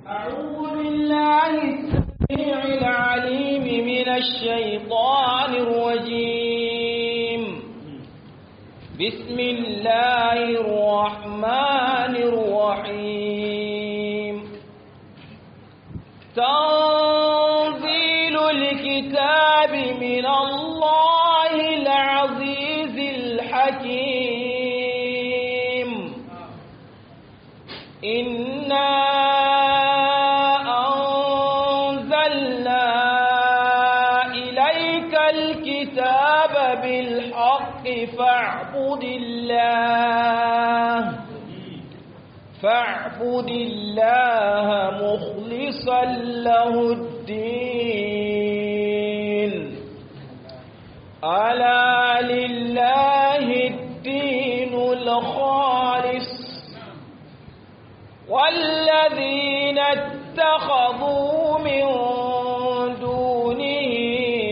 أعوذ بالله السميع العليم من الشيطان الرجيم بسم الله الرحمن الرحيم تنزيل الكتاب من الله العزيز الحكيم إنا أنزلنا إليك الكتاب بالحق فاعبد الله فاعبد الله مخلصا له الدين ألا لله الدين الخالص والذين اتخذوا من دونه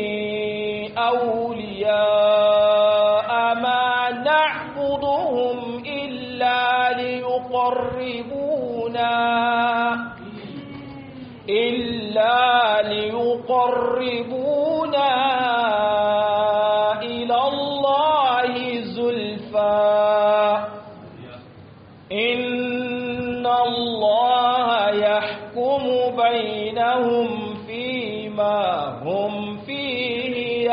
أولياء ما نعبدهم إلا ليقربونا إلا ليقربونا إلى الله زلفى إن الله يحكم بينهم فيما هم فيه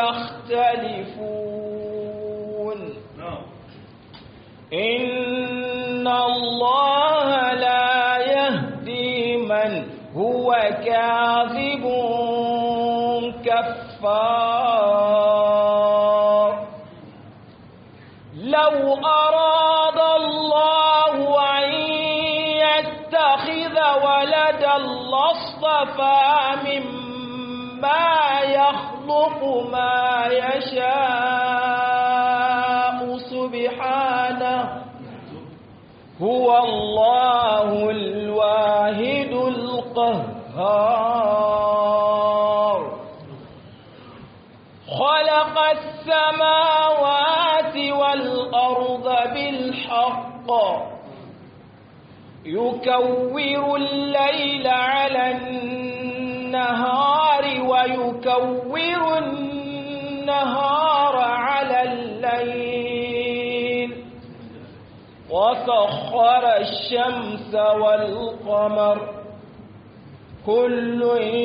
يختلفون إن الله لا يهدي من هو كاذب كفار لو أراد الله أن يتخذ ولدا لاصطفى مما يخلق ما يشاء سبحانه هو الله الواحد القهار خلق السماوات والأرض بالحق يكور الليل على النهار ويكور النهار على الليل وسخر الشمس والقمر كل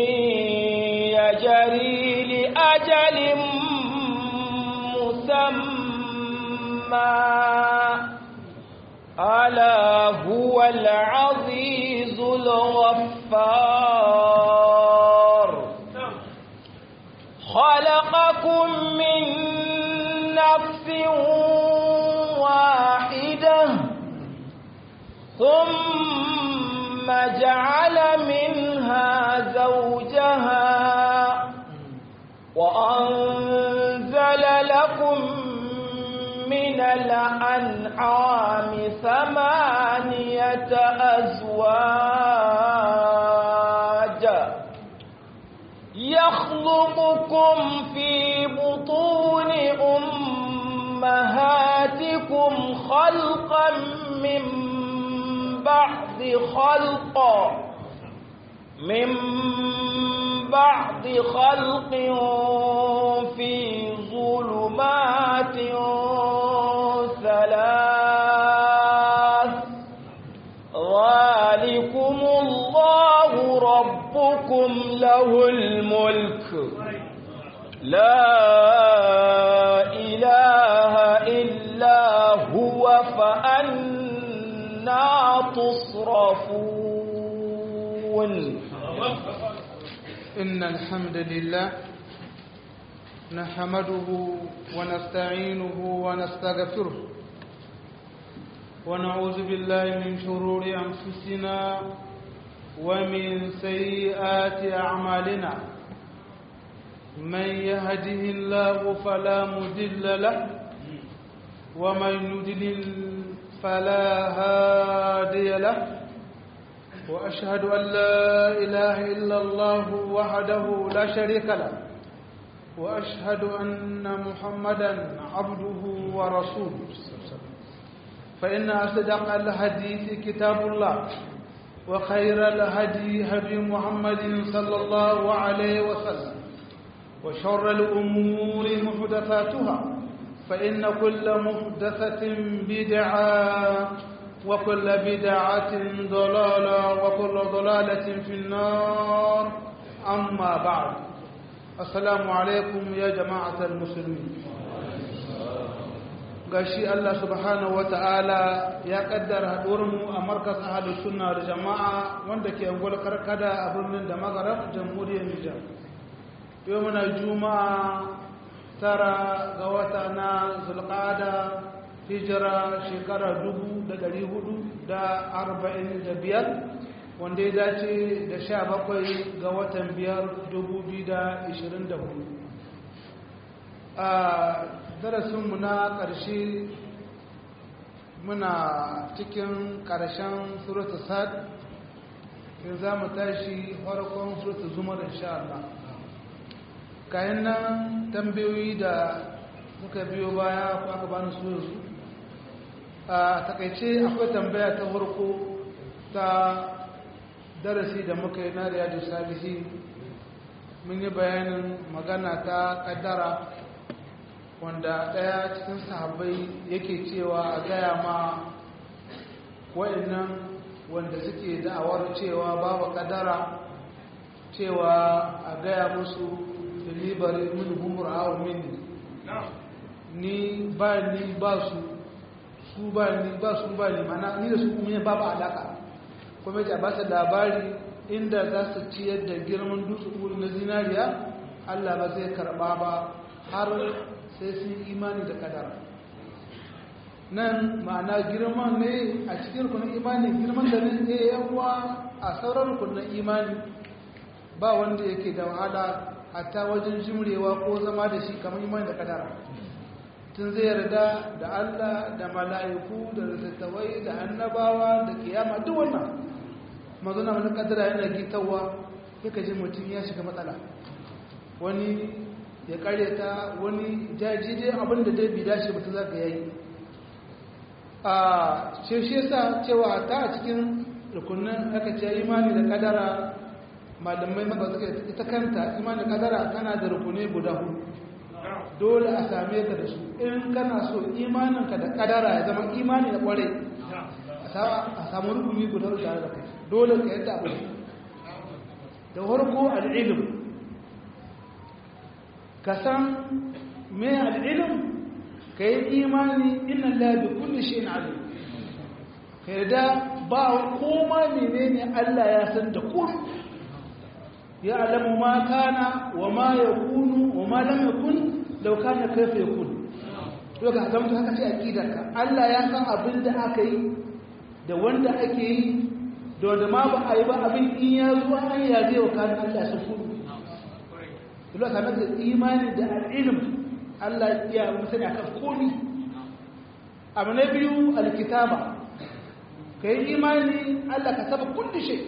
يجري لأجل مسمى ألا هو العزيز الغفار خلقكم من نفس واحدة ثم جعل منها زوجها وأنزل لكم من الأنعام ثمانية أزواج يخلقكم في بطون أمهاتكم خلقا من بعد خلق من بعد خلق في ظلمات ثلاث ذلكم الله ربكم له الملك لا إله إلا هو فأنا تصرفون إن الحمد لله نحمده ونستعينه ونستغفره ونعوذ بالله من شرور أنفسنا ومن سيئات أعمالنا من يهده الله فلا مضل له ومن يضلل فلا هادي له وأشهد أن لا إله إلا الله وحده لا شريك له وأشهد أن محمدا عبده ورسوله فإن أصدق الحديث كتاب الله وخير الهدي هدي محمد صلى الله عليه وسلم وشر الأمور محدثاتها فإن كل محدثة بدعة وكل بدعة ضلالة وكل ضلالة في النار أما بعد السلام عليكم يا جماعة المسلمين gashi Allah subhanahu wata'ala ya kaddara mu a markas ahalus sunna da jama'a wanda ke angol karkada a birnin da magarab jamhuriyar Nijar yau muna juma'a tara ga wata na zulqada hijira shekara dubu da dari hudu da arba'in da biyar wanda ya dace da sha bakwai ga watan biyar dubu biyu da ishirin da hudu a darasinmu na ƙarshe muna cikin ƙarshen surata sad in za mu tashi farkon surata zumar insha Allah kayan nan tambayoyi da muka biyo baya ko aka bani su yanzu a takaice akwai tambaya ta farko ta darasi da muka yi na riyadu salihi mun yi bayanin magana ta kaddara wanda ɗaya cikin sahabbai yake cewa a gaya ma wa'annan wanda suke da'awar cewa babu kadara cewa a gaya musu filibari min humur awon mini ni ba ni ba su su ba ni ba su ba ni mana ni da su kuma babu alaka kuma ya ba su labari inda za su ciyar da girman dutse na zinariya allah ba zai karba ba har sai sun imani da kadara nan ma'ana girman ne a cikin rukunin imani girman da ne ne yawa a sauran rukunin imani ba wanda yake da wahala hatta wajen jimrewa ko zama da shi kamar imani da kadara tun zai yarda da Allah da mala'iku da littattafai da annabawa da kiyama duk wannan mazuna wani kadara yana gitawa yaka ji mutum ya shiga matsala wani ya karyata wani jaji dai abinda dai bi dace mutum zaka yayi a ce shi yasa cewa ta a cikin rukunin aka ce imani da kadara malamai maka suka ita kanta imani da kadara tana da rukuni guda hudu dole a same ka da su in kana so imaninka da kadara ya zama imani da kware a samu rukuni guda tare da kai dole ka yadda abu da farko al'ilim ka san me al'ilim ka yi imani inna labi kulli shi na alim ka yarda ba koma menene Allah ya san da kun ya alamu ma kana wa ma ya kunu wa ma lam yakun law kana kaifa yakun to ka zama haka ce aqidarka Allah ya san abin da aka yi da wanda ake yi da wanda ma ba a yi ba abin in ya zo an ya zai wa kana Allah sun kudu dole ka da imani da al'ilm Allah ya musani akan komi abu na biyu alkitaba kai imani Allah ka saba kulli shay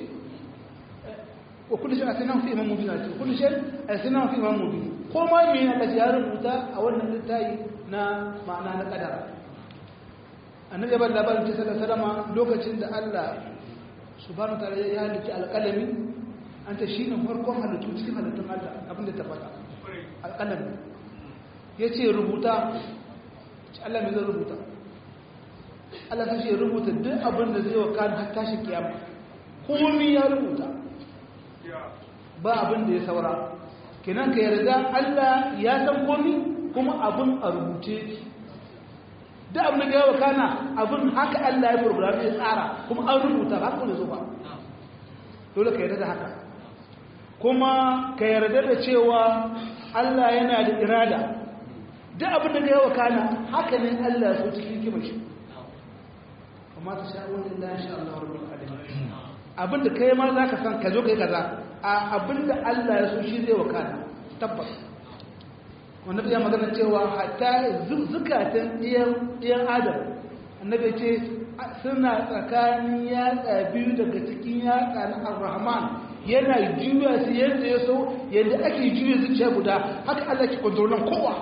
wa kulli shay asina fi imam mubin ati kulli shay asina fi imam mubin ko ma me Allah ya rubuta a wannan littafi na ma'ana na kadara annabi ban labarin ta sallallahu alaihi wasallam lokacin da Allah subhanahu wa ta'ala ya halitta alqalami an ta shine farkon halittu cikin halittun Allah abinda ta faɗa alqalami yace rubuta Allah me zai rubuta Allah ta ce rubuta duk abin da zai wakana har tashin kiyama komai ya rubuta ba abin da ya saura kenan ka yarda Allah ya san komai kuma abin a rubuce duk abin da ya wakana abin haka Allah ya burbuta ya tsara kuma an rubuta ba kuma zuba dole ka yarda da haka kuma ka yarda da cewa Allah yana da irada duk abin da ya wakana haka ne Allah ya so cikin kimar shi amma ta sha wani Allah insha Allah rabbul alamin abinda kai ma zaka san ka zo kai kaza a abinda Allah ya so shi zai wakana tabbas wannan ya magana cewa hatta zukatan iyan iyan adam annabi ce suna tsakanin yatsa biyu daga cikin yatsa na ar-rahman yana juya su yadda ya so yadda ake juya zuciya guda haka Allah ke kontrolan kowa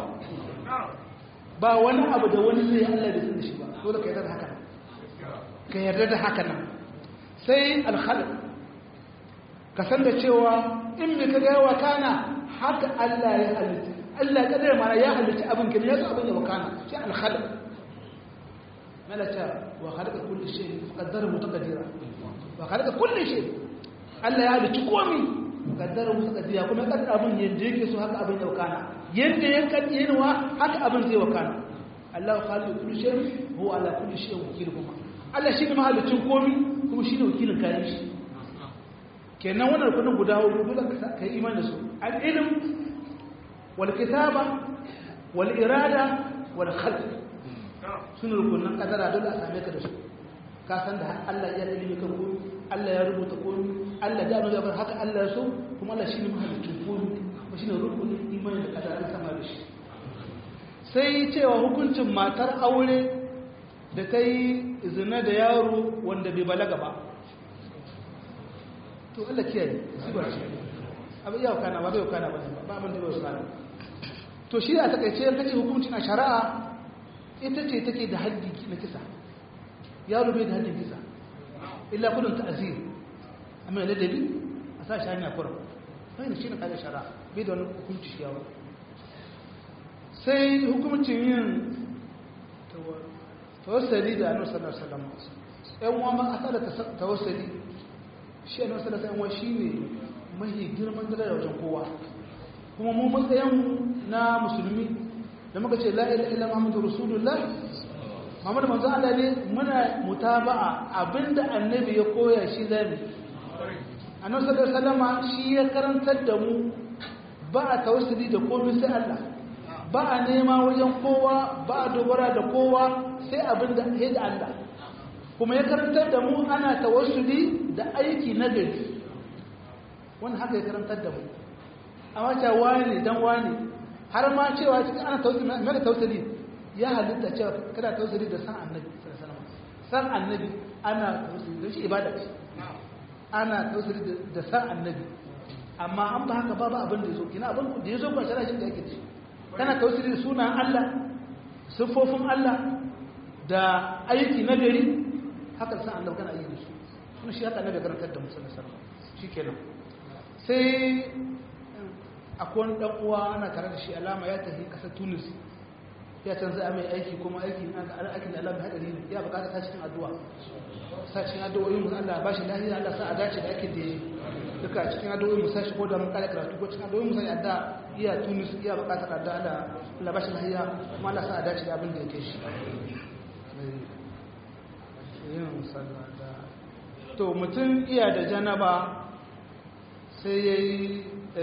ba wani abu da wani zai Allah da sun shi ba dole ka yarda da haka ka yarda da haka nan sai alkhalq ka san da cewa in me kaga yawa kana haka Allah ya halitta Allah kadar ma ya halitta abin kin ya abin ya wakana shi alkhalq malaka wa khalaqa kulli shay qaddara mutaqaddira wa khalaqa kulli shay Allah ya halitta komai qaddara mutaqaddira kuma kaddara abin yanda yake so haka abin ya wakana yanda ya kaddirwa haka abin zai wakana Allah khaliqu kulli shay huwa ala kulli shay wakil kuma Allah shi ne mahalicin komai kuma shi ne wakilin kayan shi kenan wannan rukunin guda hudu dole ka yi iman da su al-ilm wal kitaba wal irada wal khalq sun rukunin kadara dole a same ka da su ka san da Allah ya ilimi kan komai Allah ya rubuta komai Allah ya nuna haka Allah ya so kuma Allah shi ne mahalicin komai kuma shi ne rukunin imani da kadara sama da shi sai cewa hukuncin matar aure da ta yi zina da yaro wanda bai balaga ba to Allah kiyaye sibar ce abin yau kana ba bai kana ba ba abin da bai kana to shi a takaice ya kace hukuncin a shari'a ita ce take da haddi na kisa yaro bai da haddin kisa illa kudin ta'zir amma da dalili a sa shi hanya kurum sai shi ne kaga shari'a bai da wani hukunci shi yawo sai hukuncin yin tawassali da annabi sallallahu alaihi wasallam ɗan uwa ma asala tawassali shi annabi sallallahu alaihi wasallam shine mahi girman daraja wajen kowa kuma mu matsayin na musulmi da muka ce la ilaha illa muhammadur rasulullah Muhammad manzo Allah ne muna mutaba'a abinda annabi ya koya shi zamu annabi sallallahu alaihi wasallam shi ya karantar da mu ba a tawassuli da komai sai Allah ba a nema wajen kowa ba a dogara da kowa sai abin da ya da Allah kuma ya karantar da mu ana tawassuli da aiki na gari wani haka ya karantar da mu amma cewa wani dan wani har ma cewa cikin ana tawassuli mai tawassuli ya halitta cewa kada tawassuli da san annabi san annabi ana tawassuli da shi ibada ce ana tawassuli da san annabi amma an ba haka babu abin da ya zo kina abin da ya zo ba shara shi da yake da shi kana tausiri da sunan Allah siffofin Allah da aiki na gari haka san Allah kana yi da su kuma shi haka annabi karantar da musulun sallallahu shikenan sai akwai wani dan uwa ana tare da shi alama ya tafi kasar Tunis ya can za a mai aiki kuma aiki aikin da Allah mai hadari ne ya bukata ta cikin addu'a sa cikin addu'o'in mu Allah ba shi lafiya Allah sa a dace da aikin da yi duka cikin addu'o'in mu sa shi ko da mun kare karatu ko cikin addu'o'in mu sai adda iya Tunis iya bukatar addu'a Allah Allah ba shi lafiya kuma Allah sa a dace da abin da yake shi yin musalla da to mutum iya da janaba sai yayi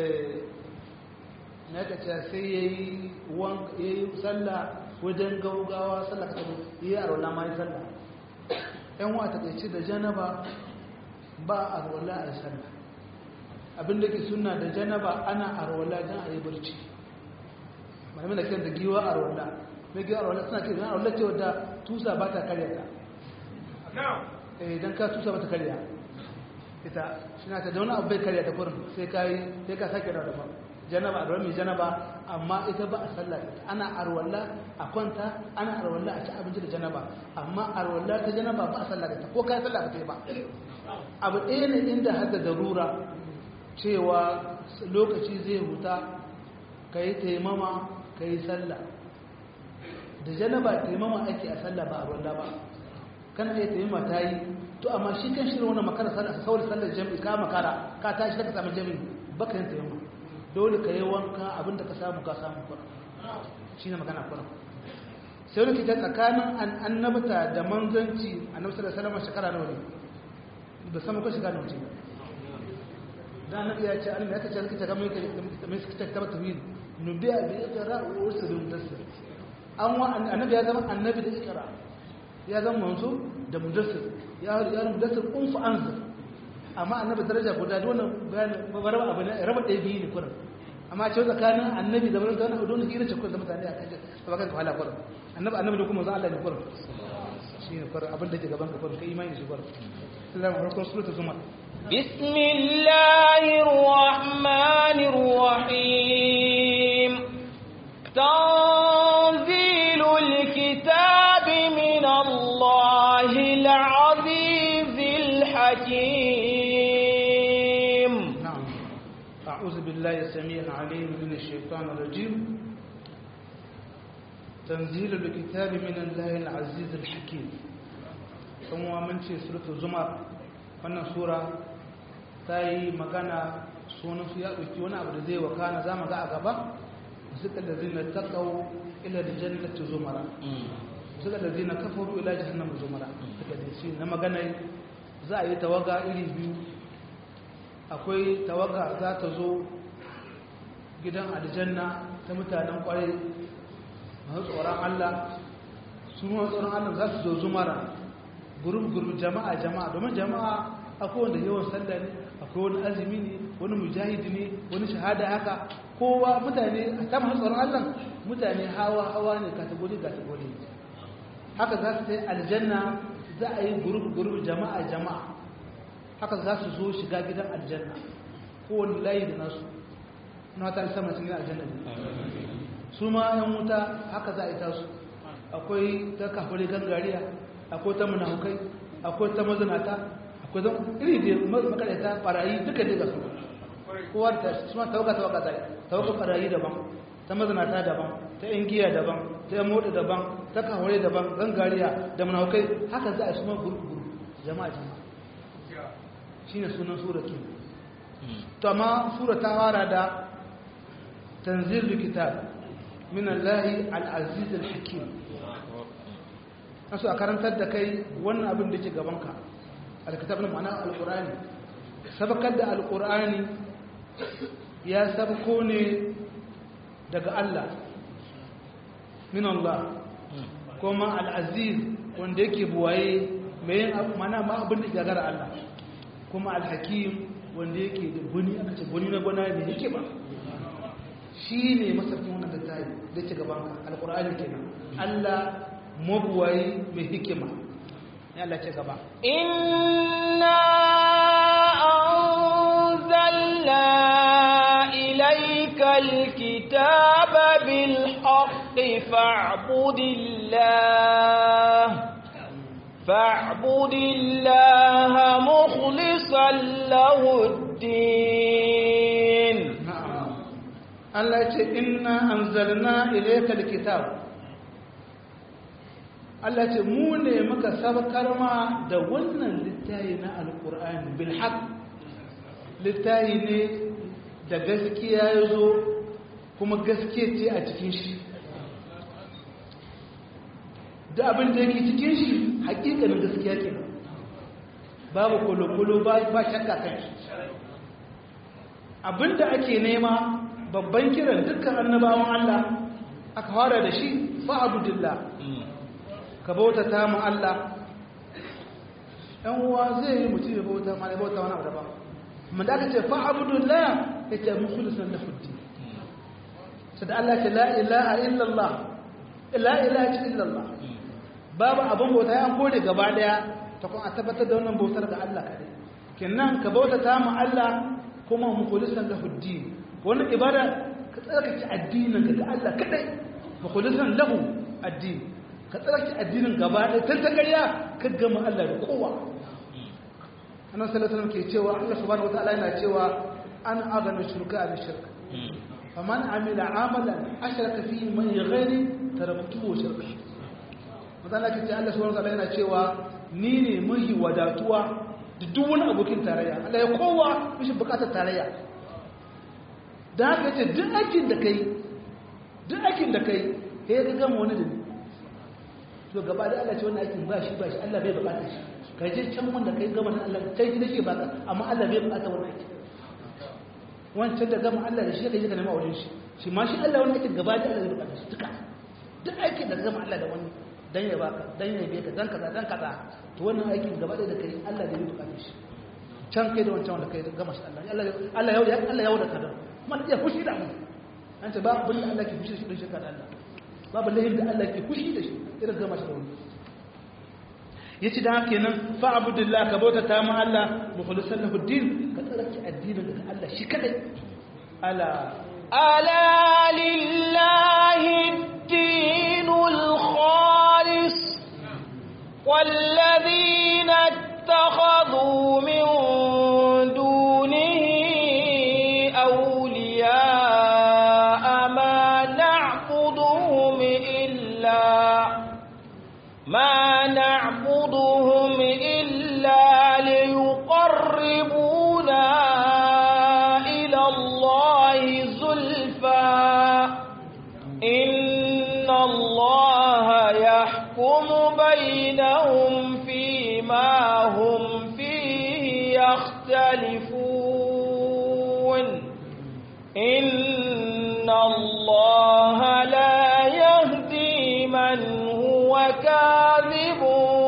na ka ce sai ya yi sallah wajen gaugawa sallah ka ya yi arwala ma yi sallah yan wata kai ce da janaba ba arwala a yi sallah abinda ke suna da janaba ana arwala don a yi barci malamin da kiran da giwa arwala mai giwa arwala suna kiran arwala ce wadda tusa ba ta karya ta idan ka tusa ba ta karya ita shi na ta da wani abu bai karya ta kurin sai ka yi sai ka sake da dafa janaba a mai janaba amma ita ba a sallah ana arwalla a kwanta ana arwalla a ci abinci da janaba amma arwalla ta janaba ba a sallah da ta ko kai sallah ba ta yi ba abu ɗaya ne inda har da darura cewa lokaci zai huta ka yi taimama ka yi sallah da janaba taimama ake a sallah ba arwalla ba kana iya taimama ta yi to amma shi kan shirin wani makara sallah saboda sallar jami'i ka makara ka tashi daga samun jami'i baka yin taimama dole ka yi wanka abinda ka samu ka samu kura shi ne magana kura sai wani kita tsakanin annabta da manzanci a nafsar da salama shekara nawa ne da sama ko shekara nawa ce da annabi ya ce annabi ya kace alkita kamar yake mai suka tabbata tawhid nubiya bi iqra wa ursul mudassir an wa annabi ya zama annabi da iqra ya zama manzo da mudassir ya ya mudassir kun fa anzir amma annabi daraja guda da wannan bayanin raba abu ne raba ɗaya biyu ne kurin amma ce tsakanin annabi da wani wani don hira ce kurin da mutane a kan ce ba kan kawala kurin annabi annabi da kuma zan Allah ne kurin shi ne kurin abin da ke gaban ka kurin kai imani da shi kurin sallallahu alaihi wasallam suratul zumar بسم الله الرحمن الرحيم تنزيل الكتاب من الله العزيز الحكيم بالله السميع العليم من الشيطان الرجيم تنزيل الكتاب من الله العزيز الحكيم ثم من في سورة الزمر wannan sura ta yi magana sunan su ya ɗauki wani abu da zai wakana za mu ga a gaba suka da zina taƙau ila da jannati zumara suka da zina kafaru ila jahannam zumara suka da shi na magana za a yi tawaga iri biyu akwai tawaga za ta zo gidan aljanna ta mutanen kwarai masu tsoron Allah su masu tsoron Allah za su zo zumara gurub-gurub jama'a jama'a domin jama'a akwai wanda yawan sallah ne akwai wani azumi ne wani mujahidi ne wani shahada haka kowa mutane a ta masu tsoron Allah mutane hawa-hawa ne kategori-kategori haka za su ta yi aljanna za a yi gurub-gurub jama'a jama'a haka za su zo shiga gidan aljanna kowane layi da nasu na ta sama cikin aljanna ne su ma yan wuta haka za a yi tasu akwai ta kafare gangariya akwai ta munafukai akwai ta mazinata akwai ta iri da makarata barayi duka dai ga su kowa ta su ma tawaga tawaga ta tawaga barayi daban ta mazinata daban ta yan giya daban ta yan mota daban ta kafare daban gangariya da munafukai haka za a su ma guru jama'a jama'a shine sunan sura ke to amma sura ta fara da tanzilul kitab min Allahi al-aziz al-hakim asu a karantar da kai wannan abin da ke gabanka al-kitab na ma'ana al-qur'ani sabakar da al-qur'ani ya sabko ne daga Allah min Allah kuma al-aziz wanda yake buwaye mai yin mana ma abin da gagara Allah kuma alhakim wanda yake da guni aka ce guni na gwana ne yake ba shi ne masarfin wannan da tayi da ke gaban alkur'ani kenan Allah mabuwayi mai hikima ya Allah ce gaba inna anzalna ilayka alkitaba bil haqqi fa'budillah فاعبد الله مخلصا له الدين na'am Allah ya ce inna anzalna ilayka alkitab Allah ya ce mu ne muka sabkar ma da wannan littafi na alqur'ani bil haqq littafi ne da gaskiya yazo kuma gaskiya ce a cikin shi da abin da yake cikin shi hakikanin gaskiya ke babu kolokolo ba shakka kan shi abinda ake nema babban kiran dukkan annabawan Allah aka fara da shi fa'abudillah ka bauta ta mu Allah ɗan uwa zai yi mutum ya bauta ma ya bauta wani abu daban amma da aka ce fa'abudillah ya ce mukhlisan lahu din sai da Allah ce la ilaha illallah la ilaha illallah babu abin bauta ya kore gaba daya ta kuma a tabbatar da wannan bautar ga Allah kadai kenan ka bauta ta mu Allah kuma mukhlisan lahu din wannan ibada ka tsarkake addinin ga Allah kadai mukhlisan lahu addini ka tsarkake addinin gaba daya tun ta gariya ka gama Allah da kowa annabi sallallahu alaihi wasallam ke cewa Allah subhanahu wataala yana cewa an agana shirka bi shirka faman amila amalan ashraka fihi man ghairi taraktuhu shirka mazala ke ce Allah subhanahu wataala yana cewa ni ne mahi wadatuwa da duk wani abokin tarayya Allah ya kowa mishi bukatar tarayya da haka ce duk aikin da kai duk aikin da kai sai ka gama wani da ni to gaba da Allah ce wannan aikin ba shi ba shi Allah bai bukata shi kai je can wanda kai gama da Allah kai shi nake baka amma Allah bai bukata wannan aikin wancan da gama Allah da shi kai je ka nema wurin shi shi ma shi Allah wannan aikin gaba da Allah bai bukata shi duka duk aikin da gama Allah da wani dan ya baka dan ya beka dan kaza dan kaza to wannan aikin gaba da kai Allah da bai bukata shi can kai da wancan wanda kai gama shi Allah Allah Allah ya Allah ya wada kadan kuma ya fushi da mu an ce babu bin Allah ke fushi da shi don shirka da Allah babu lahin da Allah ke fushi da shi irin gama shi da wani yace da haka kenan fa abudillah ka bauta ta mu Allah mukhlisan lahu din ka tsaraki addinin da Allah shi kadai ala ألا لله الدين الخالص والذين اتخذوا من دونه إن الله لا يهدي من هو كاذب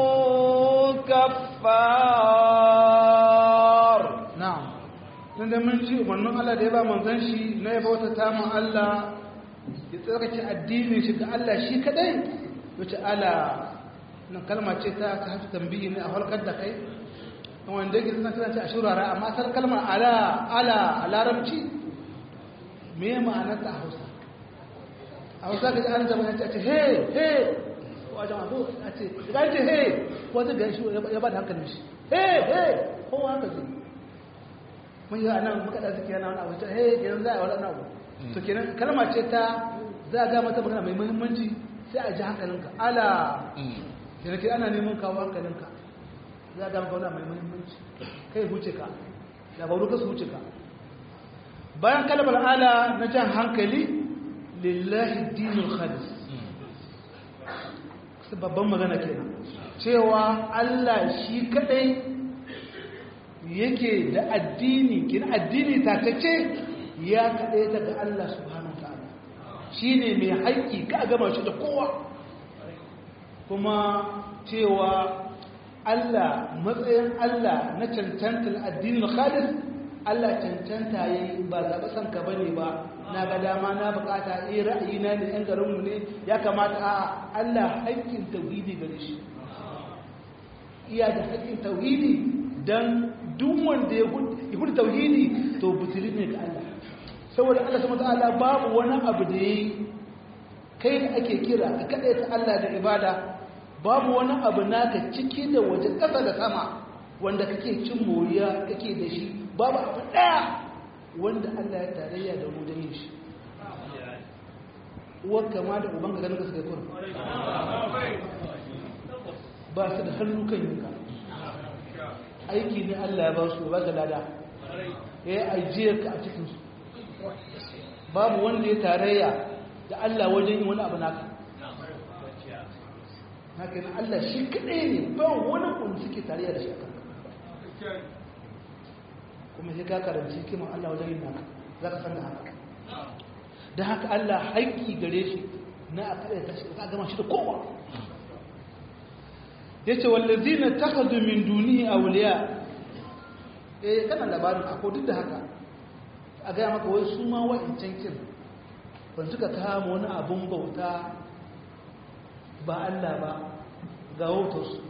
كفار na'am nan da mun ji umarnin Allah da ya ba manzon shi na ya bauta ta mu Allah ya tsarkake addinin shi ga Allah shi kadai wace ala nan kalma ce ta ta hatu tambayi ne a halkar da kai wanda yake suna tana ce a shurara amma asal kalmar ala ala a larabci me ma'anar ta a Hausa a Hausa ka ji an zama ya ce he he wajen abu a ce ga ce he ko zai ga shi ya ba da hankalin shi he he kowa haka zai mun yi anan muka da suke yana wani abu ta he kenan za a wani abu to kenan kalma ce ta za a ga mata magana mai muhimmanci sai a ji hankalinka ala da nake ana neman kawo hankalinka za a ga maka wani mai muhimmanci kai huce ka labaru ka su huce ka bayan kalmar ala na jan hankali lillahi dinul khalis babban magana kenan cewa Allah shi kadai yake da addini kin addini takacce ya kadai daga Allah subhanahu wataala shine mai haƙƙi ka gama shi da kowa kuma cewa Allah matsayin Allah na cancantar addinin khalis Allah cancanta yayi ba zaɓa san ka bane ba na ga dama na bukata eh ra'ayi na ne yan garinmu ne ya kamata a Allah haƙƙin tauhidi gare shi iya da haƙƙin tauhidi dan duk wanda ya gudu tauhidi to butuli ne ga Allah saboda Allah subhanahu wataala babu wani abu da yayi kai da ake kira ka kada ta Allah da ibada babu wani abu naka ciki da waje ƙasa da sama wanda kake cin moriya kake da shi babu abu ɗaya wanda Allah ya tarayya da mu da yin shi uwar kama da uban ka ganin ka suka kura ba su da hannu kan yinka aiki ne Allah ya ba su ba ga lada ya yi ajiyar ka a cikinsu babu wanda ya tarayya da Allah wajen yin wani abu naka haka na Allah shi kaɗai ne ba wani wanda suke tarayya da shi a kanka kuma sai ka karanci kiman Allah wajen yin naka za ka san da haka da haka Allah haƙƙi gare shi na a kare ta shi ka gama shi da kowa ya ce wallazi na takadu min duni a wuliya eh kana labarin akwai duk da haka a gaya maka wai su ma wa'incan kin ban suka kama wani abun bauta ba Allah ba ga wautarsu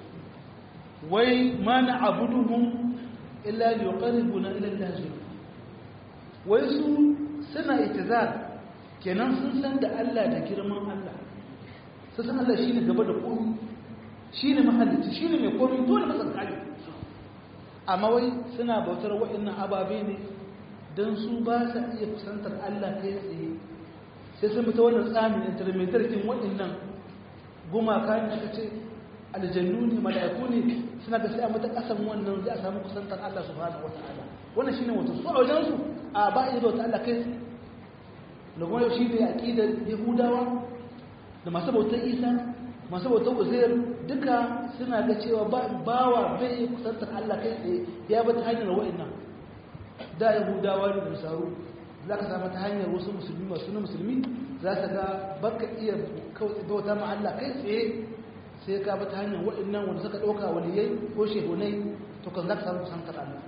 wai ma na abuduhun illa liqarribuna ila Allah zulfa wai su suna itizar kenan sun san da Allah da girman Allah sun san Allah shine gaba da komai shine mahallici shine mai komai dole ba san kai amma wai suna bautar wa'annan ababe ne dan su ba sa iya kusantar Allah kai tsaye sai sun fita wannan tsamin intermediate kin wa'annan gumaka ne aka ce aljannu ne mala'iku ne suna da sai a mata kasan wannan za a samu kusantar Allah subhanahu wataala wannan shine wato su a wajen su a ba iya bauta Allah kai da kuma yau shi da aqidar yahudawa da masu bautar isa masu bautar uzair duka suna ga cewa bawa bai kusantar Allah kai tsaye ya bata hanyar wa'annan da yahudawa ne da saru za ka samu ta hanyar wasu musulmi masu na musulmi za ka ga baka iya bauta ma Allah kai tsaye sai ka bata hanyar waɗannan wanda suka ɗauka waliyai ko shehunai to kan za ka samu kusantar Allah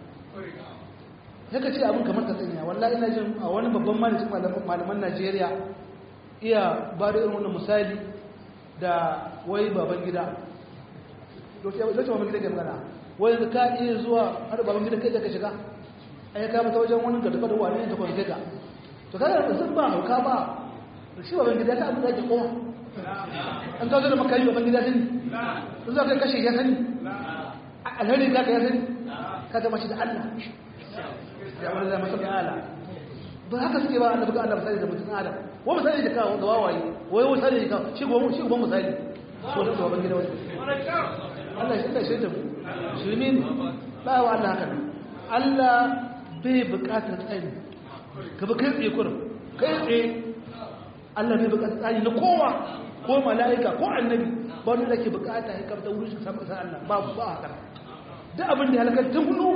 haka ce abin kamar ka tsanya wallahi ina jin a wani babban malamin malaman Najeriya iya ba da irin wannan misali da wai baban gida lokacin baban gida ke magana wai ka iya zuwa har baban gida kai da ka shiga ai ka mata wajen wani gaba da wani da kwanke ka to kaga da sun ba hauka ba shi baban gida ka abin da ke kowa an ka zo da makayi baban gida sani sun zo kai kashe ya sani alhari ka ka ya sani ka gama shi da Allah ya wani zama sun ala ba haka suke ba annabi ga Allah misali da mutum adam wa misali da kawo da wawaye wai misali da kawo shi goma shi goma misali ko da baban gida wani Allah shi da shi da mu shirme ne ba wa Allah haka Allah bai bukatar tsari ka ba kai tsaye kurin kai tsaye Allah bai bukatar tsari na kowa ko mala'ika ko annabi ba wanda ke bukata ya kamta wurin shi samun sa Allah ba ba haka duk abin da halakar tun gudu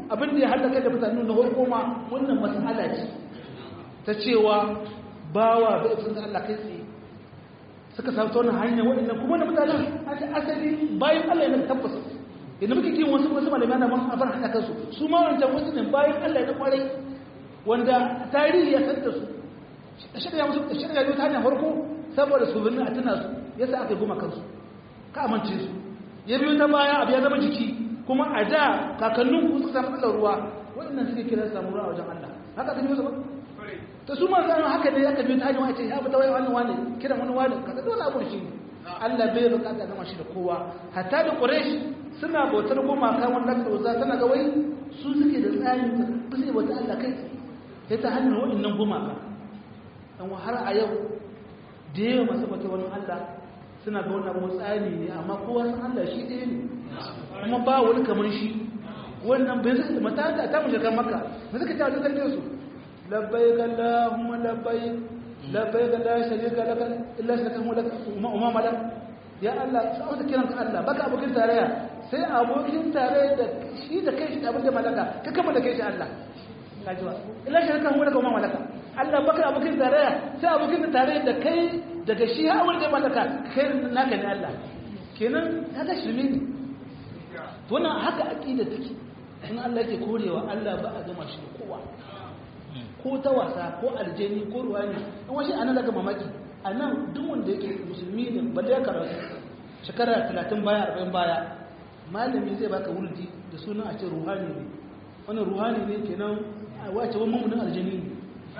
abin da ya halaka da mutane na farko ma wannan mas'ala ce ta cewa bawa bai san Allah kai tsaye suka samu ta wannan hanya waɗannan kuma da mutanen asali bayan Allah ya tabbasa inda muke kin wasu wasu malamai na man abar hada kansu su ma wancan wasu ne bayan Allah ya kwarai wanda tarihi ya san da su shirya musu shirya ta hanyar farko saboda su birnin a tuna su yasa aka goma kansu ka amince su ya biyo ta baya abu ya zama jiki kuma a da kakannin ku suka samu ɗaukar ruwa waɗannan suke kira su samu ruwa a wajen Allah haka ta biyo su ba ta su ma zama haka ne aka biyo ta hanyar wace ya fita wai wani wani kiran wani wani kaga dole abu shi ne Allah bai bukata zama shi da kowa hatta da Quraysh suna bautar gumaka wanda ta uza tana ga wai su suke da tsarin ba sai bauta Allah kai sai ta hanyar waɗannan gumaka dan har a yau da yawa masu bautar wani Allah suna ga wannan abu tsari ne amma kowa san Allah shi ɗaya ne kuma ba wani kamar shi wannan bai zai mata da ta mu shiga maka ba suka ta wajen zarge su labbaik allahumma labbaik labbaik la sharika laka illa shirka mu laka umma malak ya Allah sai wata kiran ka Allah baka abokin tarayya sai abokin tarayya da shi da kai shi da abin da malaka ka kama da kai shi Allah kajiwa illa shirka mu laka umma malaka Allah baka abokin tarayya sai abokin tarayya da kai daga shi ha wanda ya mallaka kai naka ne Allah kenan kaga shirme ne to wannan haka aqida take in Allah yake korewa Allah ba a gama shi da kowa ko ta wasa ko aljeni ko ruwani in washi anan daga mamaki anan duk wanda yake musulmi ne balle ya karatu shekara 30 baya 40 baya malami zai baka wurdi da sunan a ce ruhani ne wannan ruhani ne kenan wace wani mummunin aljeni ne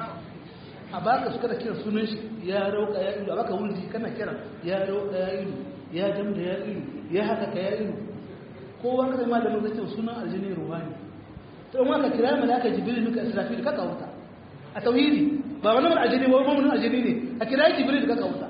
a baka suka da kira sunan shi ya rauka ya ilu a baka wulji kana kira ya rauka ya ilu ya damda ya ilu ya haka ka ya ilu kowa ka zai malamin zai ce sunan aljini ruwani to in aka kira mai aka jibril muka israfil ka kawuta a tauhidi ba wani mai aljini ba wani aljini ne a kira jibril ka kawuta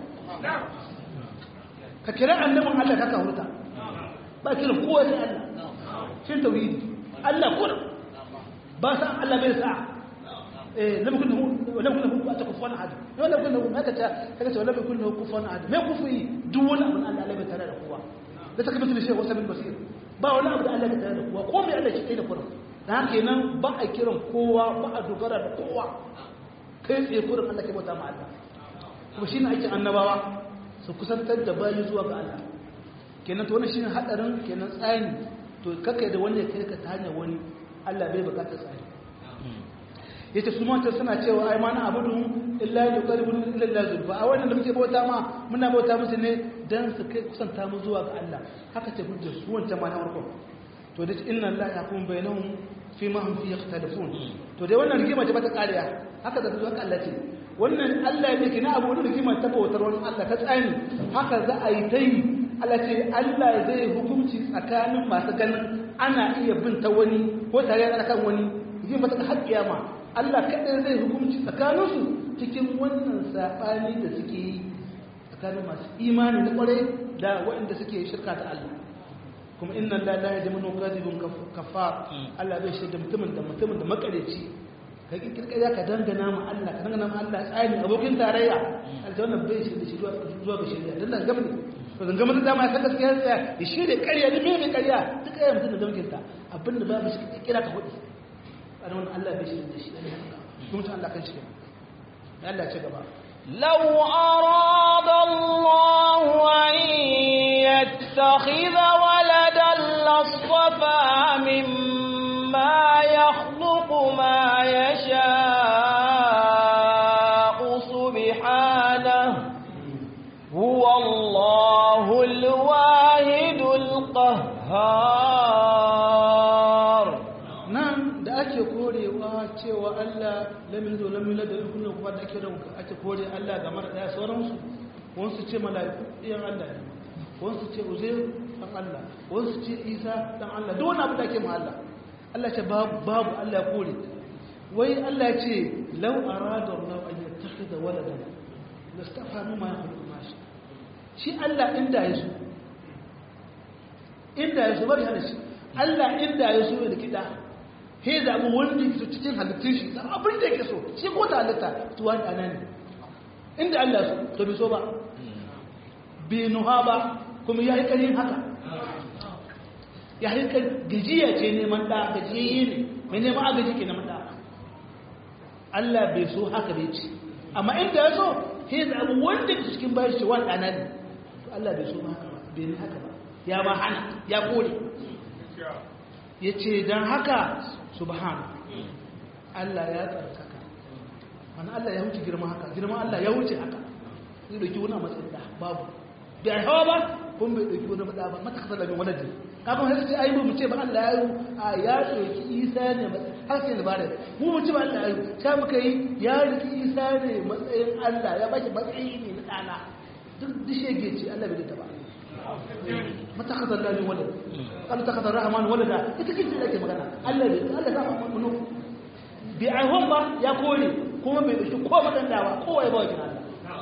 ka kira annabin Allah ka kawuta ba kira kowa sai Allah shin tauhidi Allah kuma ba sa Allah bai sa'a لم يكن له ولم يكن له كفوا احد ولم يكن له هكذا هكذا ولم يكن له كفوا احد ما كفي دول من الله لا بتare da kowa da take mutum shi wasa bin basir ba wani abu da Allah ya tare da kowa ko mai Allah shi da kurin dan haka kenan ba a kiran kowa ba a dogara da kowa kai tsaye kurin Allah ke bauta ma Allah kuma shine aikin annabawa su kusantar da bayi zuwa ga Allah kenan to wannan shine hadarin kenan tsani to kakai da wani ya kai ka ta hanyar wani Allah bai bukatar tsani yace su mata suna cewa ai mana abudu illa yuqarribun ila Allah zulfa a wannan da muke bauta ma muna bauta musu ne dan su kai kusanta mu zuwa ga Allah haka ce hujjar su wancan ma na farko to da inna Allah yakum bainahum fi ma hum fi yakhtalifun to dai wannan rigima ce bata kariya haka da zuwa Allah ce wannan Allah ya miki na abu da rigima ta bautar wannan Allah ta tsani haka za a yi ta yi Allah ce Allah zai hukunci tsakanin masu ganin ana iya bin ta wani ko tare da kan wani rigima ta har kiyama Allah kaɗai zai hukunci tsakaninsu cikin wannan saɓani da suke yi tsakanin masu imani na ƙwarai da waɗanda suke shirka da Allah kuma inna la la yajmu kadhibun kafar Allah bai shaida mutumin da mutumin da makareci ka kirkira ka dangana ma Allah ka dangana ma Allah tsani abokin tarayya aljanna bai shaida shi zuwa ga shari'a dan da gamni to dan gamni da ma ya saka gaskiya ya shirye ƙarya da me ƙarya duk ya mutum da damkinta abinda babu shi kira ka hudu a wani Allah bai shirin da shi ɗan haka kuma ta Allah kan shi Allah ce gaba لو أراد الله أن يتخذ ولدا لاصطفى مما يخلق ما يشاء سبحانه هو الله الواحد القهار nan da ake korewa cewa Allah lamin zo lamin da kullum kuma da ake ranka ake kore Allah ga mara daya sauransu wasu ce mala'iku ɗiyan Allah ne wasu ce uzair dan Allah wasu ce Isa dan Allah duk wani abu da ake ma Allah Allah ce babu babu Allah ya kore wai Allah ce law arada Allah an yattakhidha waladan lastafa mimma yakhluqu ma sha shi Allah inda ya so inda ya so bari hana shi Allah inda ya so ya kida he zaɓi wanda ke so cikin halittun shi da abin da yake so shi ko ta halitta tuwa da ana ne inda Allah so to bi so ba bi nuha ba kuma ya yi ƙarin haka ya haika gajiya ce neman ɗa gajiyayye ne mai neman agaji ke neman ɗa Allah bai so haka bai ce amma inda ya so sai da abu wanda ke cikin bayan shi wani ɗana ne to Allah bai so haka ba bai ne haka ba ya ma hana ya kore ya ce don haka subhana Allah ya tsarkaka wani Allah ya wuce girma haka girma Allah ya wuce haka zai dauki wani a matsayin da babu bai hawa ba kun bai dauki wani da ba mata kasar labin wadda kafin har sai ayi mu ce ba Allah ya yi a ya dauki Isa ne har sai ba da mu mu ce ba Allah ya yi sai muka yi ya dauki Isa ne matsayin Allah ya baki matsayi ne na dana duk dishege ce Allah bai da ba mata kasar labin wadda kan ta kasar rahman wadda ita kin da ke magana Allah bai Allah ta mu bi aihon ba ya kore kuma bai dauki ko madandawa kowa ya ba wa Allah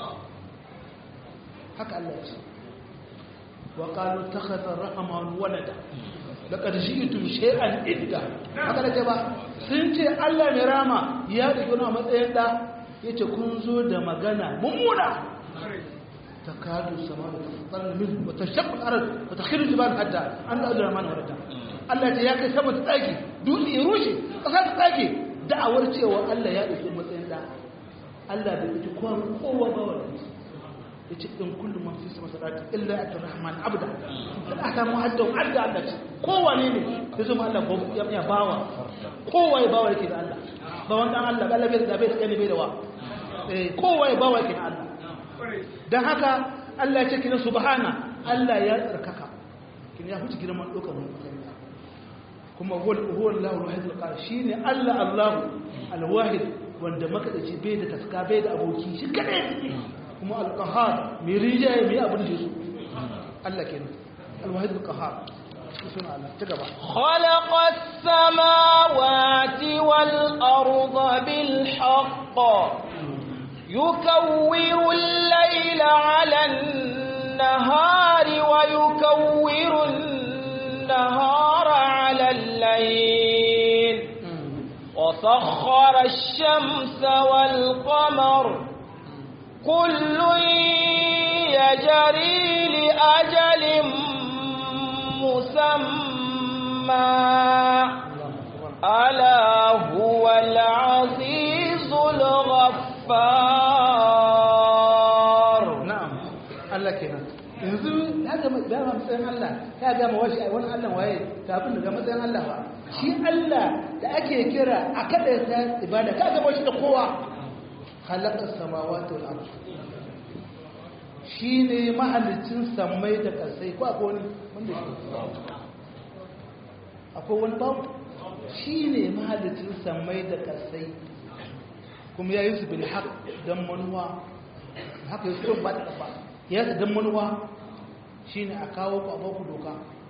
haka Allah ya ce wa qalu takhadha ar-rahman walada laqad ji'tum shay'an idda haka da ba sun ce Allah ne rama ya dauki wani matsayin da yace kun zo da magana mummuna takadu samawati tafattarna min wa tashaqqu al-ard wa takhiru al-jibal hatta an la rahman walada Allah ya kai sama ta tsaki dutse ya rushe kasa ta tsaki da'awar cewa Allah ya dauki matsayin da Allah bai dauki kowa kowa ba wannan ya ce ɗin kullum man fi sama sadaki illa a rahman abda da aka mu hadda hadda Allah ce kowane ne ya zama Allah ya bawa kowa ya bawa yake da Allah ba wanda Allah Allah bai da bai da bai da wa kowa ya bawa yake da Allah dan haka Allah ya ce kina subhana Allah ya tsarkaka kin ya huce girman dokar mu kuma huwa huwa Allahu al-wahid al shine Allah Allahu al-wahid wanda makadaci bai da taska bai da aboki shi kadai kuma alƙahar mai rijaye mai abin da su Allah ke alwahid alƙahar suna Allah ta gaba خلق السماوات والأرض بالحق يكور الليل على النهار ويكور النهار على الليل وسخر الشمس والقمر كل يجري لأجل مسمى ألا هو العزيز الغفار نعم الله كنا yanzu ya gama dama matsayin Allah ya gama washi a wani Allah waye kafin daga matsayin Allah ba shi Allah da ake kira a kada ta ibada ka gama shi da kowa halakar samawati wal ardh shine mahallicin samai da kasai ko akwai wani wanda shi akwai wani babu shine mahallicin samai da kasai kuma ya yi su bil haq dan manuwa haka yi su ba da ba ya su dan manuwa shine a kawo ku a baku doka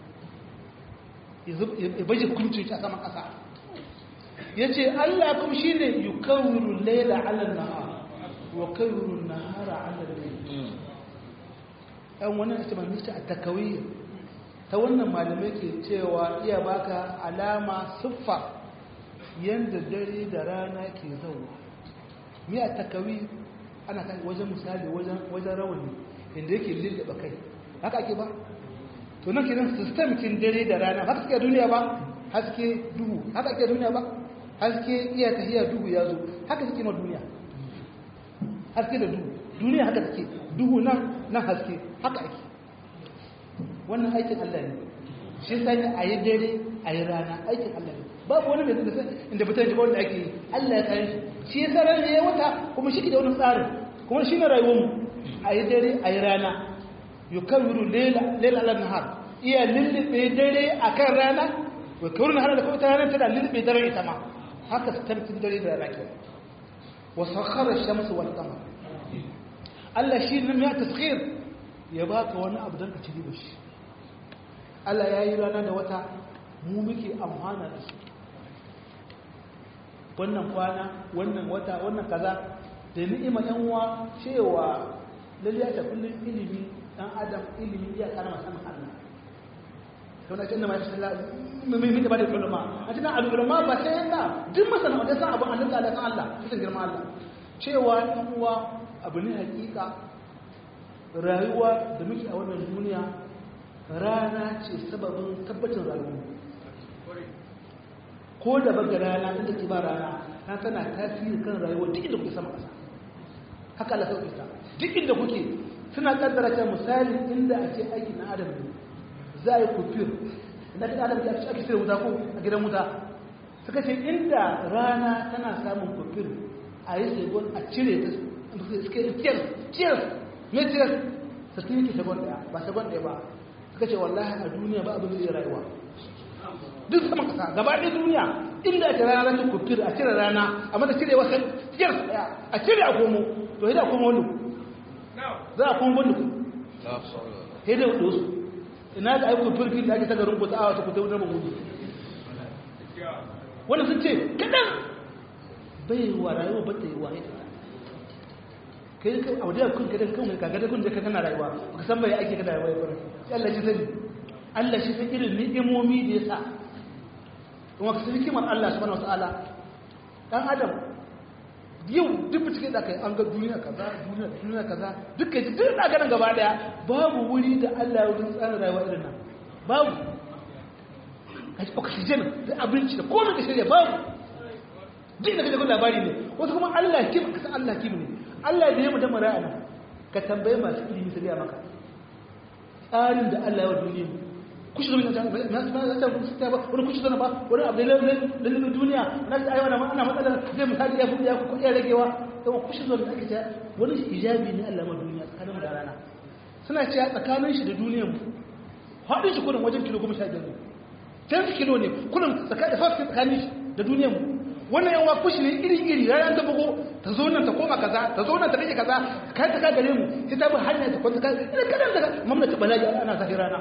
ya baje hukunci a saman kasa ya ce Allah kuma shi ne yi kawiru laila ala nahar wa kawiru nahara ala laila ɗan wannan ita mai nista a takawiyya ta wannan malamai ke cewa iya baka alama siffa yadda dare da rana ke zauwa mi a takawi ana kan wajen misali wajen rawani inda yake lullaba kai haka ake ba to nan kenan system kin dare da rana haka suke duniya ba haske duhu haka ake duniya ba haske iya tahiya duhu ya zo haka suke ma duniya haske da duhu duniya haka suke duhu nan nan haske haka ake wannan aikin Allah ne shi sai a yi dare a yi rana aikin Allah ne babu wani mai zai inda fitar da wanda ake yi Allah ya kare shi shi ya sarar ya wata kuma shi da wani tsarin kuma shi ne rayuwarmu a yi dare a yi rana yukawiru lela ala nahar iya lullube dare a kan rana yukawiru nahar da kuma ta ranar tana lullube dare ita ma haka su tabbatin dare da rana ke wasu sakharar shamsu wal qamar Allah shi ne ya taskhir ya baka wani abu don ka ci riba shi Allah ya yi rana da wata mu muke amfana da su wannan kwana wannan wata wannan kaza da ni'ima yan uwa cewa lalle ta kullun ilimi dan adam ilimi ya karama sanin Allah to na kinna mai sallah mai mai da bada ulama a cikin al-ulama ba sai na duk masana da san abin Allah da san Allah cikin girman Allah cewa yan uwa abu ne hakika rayuwa da muke a wannan duniya rana ce sababin tabbacin rayuwa ko da baga rana inda ke ba rana na tana tasiri kan rayuwa duk inda kuke sama ƙasa haka Allah sauƙi ta duk inda kuke suna kaddara cewa misali inda a ce aiki na adam ne za a yi kufir inda kan adam ya ci ake cire wuta ko a gidan wuta suka ce inda rana tana samun kufir a yi segon a cire ta suka yi ciyar ciyar me ciyar su tun yake segon ɗaya ba segon ɗaya ba suka ce wallahi a duniya ba abin zai rayuwa duk sama kasa gaba ɗaya duniya inda ake rana ta kufir a cire rana a mata cire wasu ciyar ɗaya a cire a komo to yadda a komo wani za a kuma wani ku sai da wasu ina da aiko firfi da ake tagarin ku ta awa ta ku ta wutar magudu wanda sun ce kaɗan bai wa rayuwa ba ta yi wa haita kai kai a wadda kun kadan kan ka gada kun da kana rayuwa ka san bai ake kada rayuwa ya fara Allah shi sani Allah shi san irin ni'imomi da ya sa kuma ka san kimar Allah subhanahu wataala dan adam yau duk cikin da kai an ga duniya kaza duniya duniya kaza dukkan ji duk da ganin gaba daya babu wuri da Allah ya wurin tsara rayuwa irin nan babu kaji oxygen da abinci da komai da shirya babu duk da kaje kun labari ne wasu kuma Allah kim ka san Allah kim ne Allah da ya mu da mara'ana ka tambaye masu ilimi su ga maka tsarin da Allah ya wa duniya kushi zama na na ta ta ba wani kushi zama ba wani abu da lalilin duniya na ta aiwa na ana matsala zai misali ya fuɗi ya kuɗi ya ragewa yawan kushi zama da ake ta wani hijabi ne Allah ma duniya tsakanin da rana suna cewa tsakanin shi da duniyan mu haɗin shi kudin wajen kilo goma sha biyar ne ten kilo ne kudin tsakanin tsakanin shi da duniyan mu wannan yawa kushi ne iri-iri ranar ta bugo ta zo nan ta koma kaza ta zo nan ta rage kaza kai ta gare mu sai ta bi hanya ta kwanta kai idan kadan daga mamlaka balaji ana zafi rana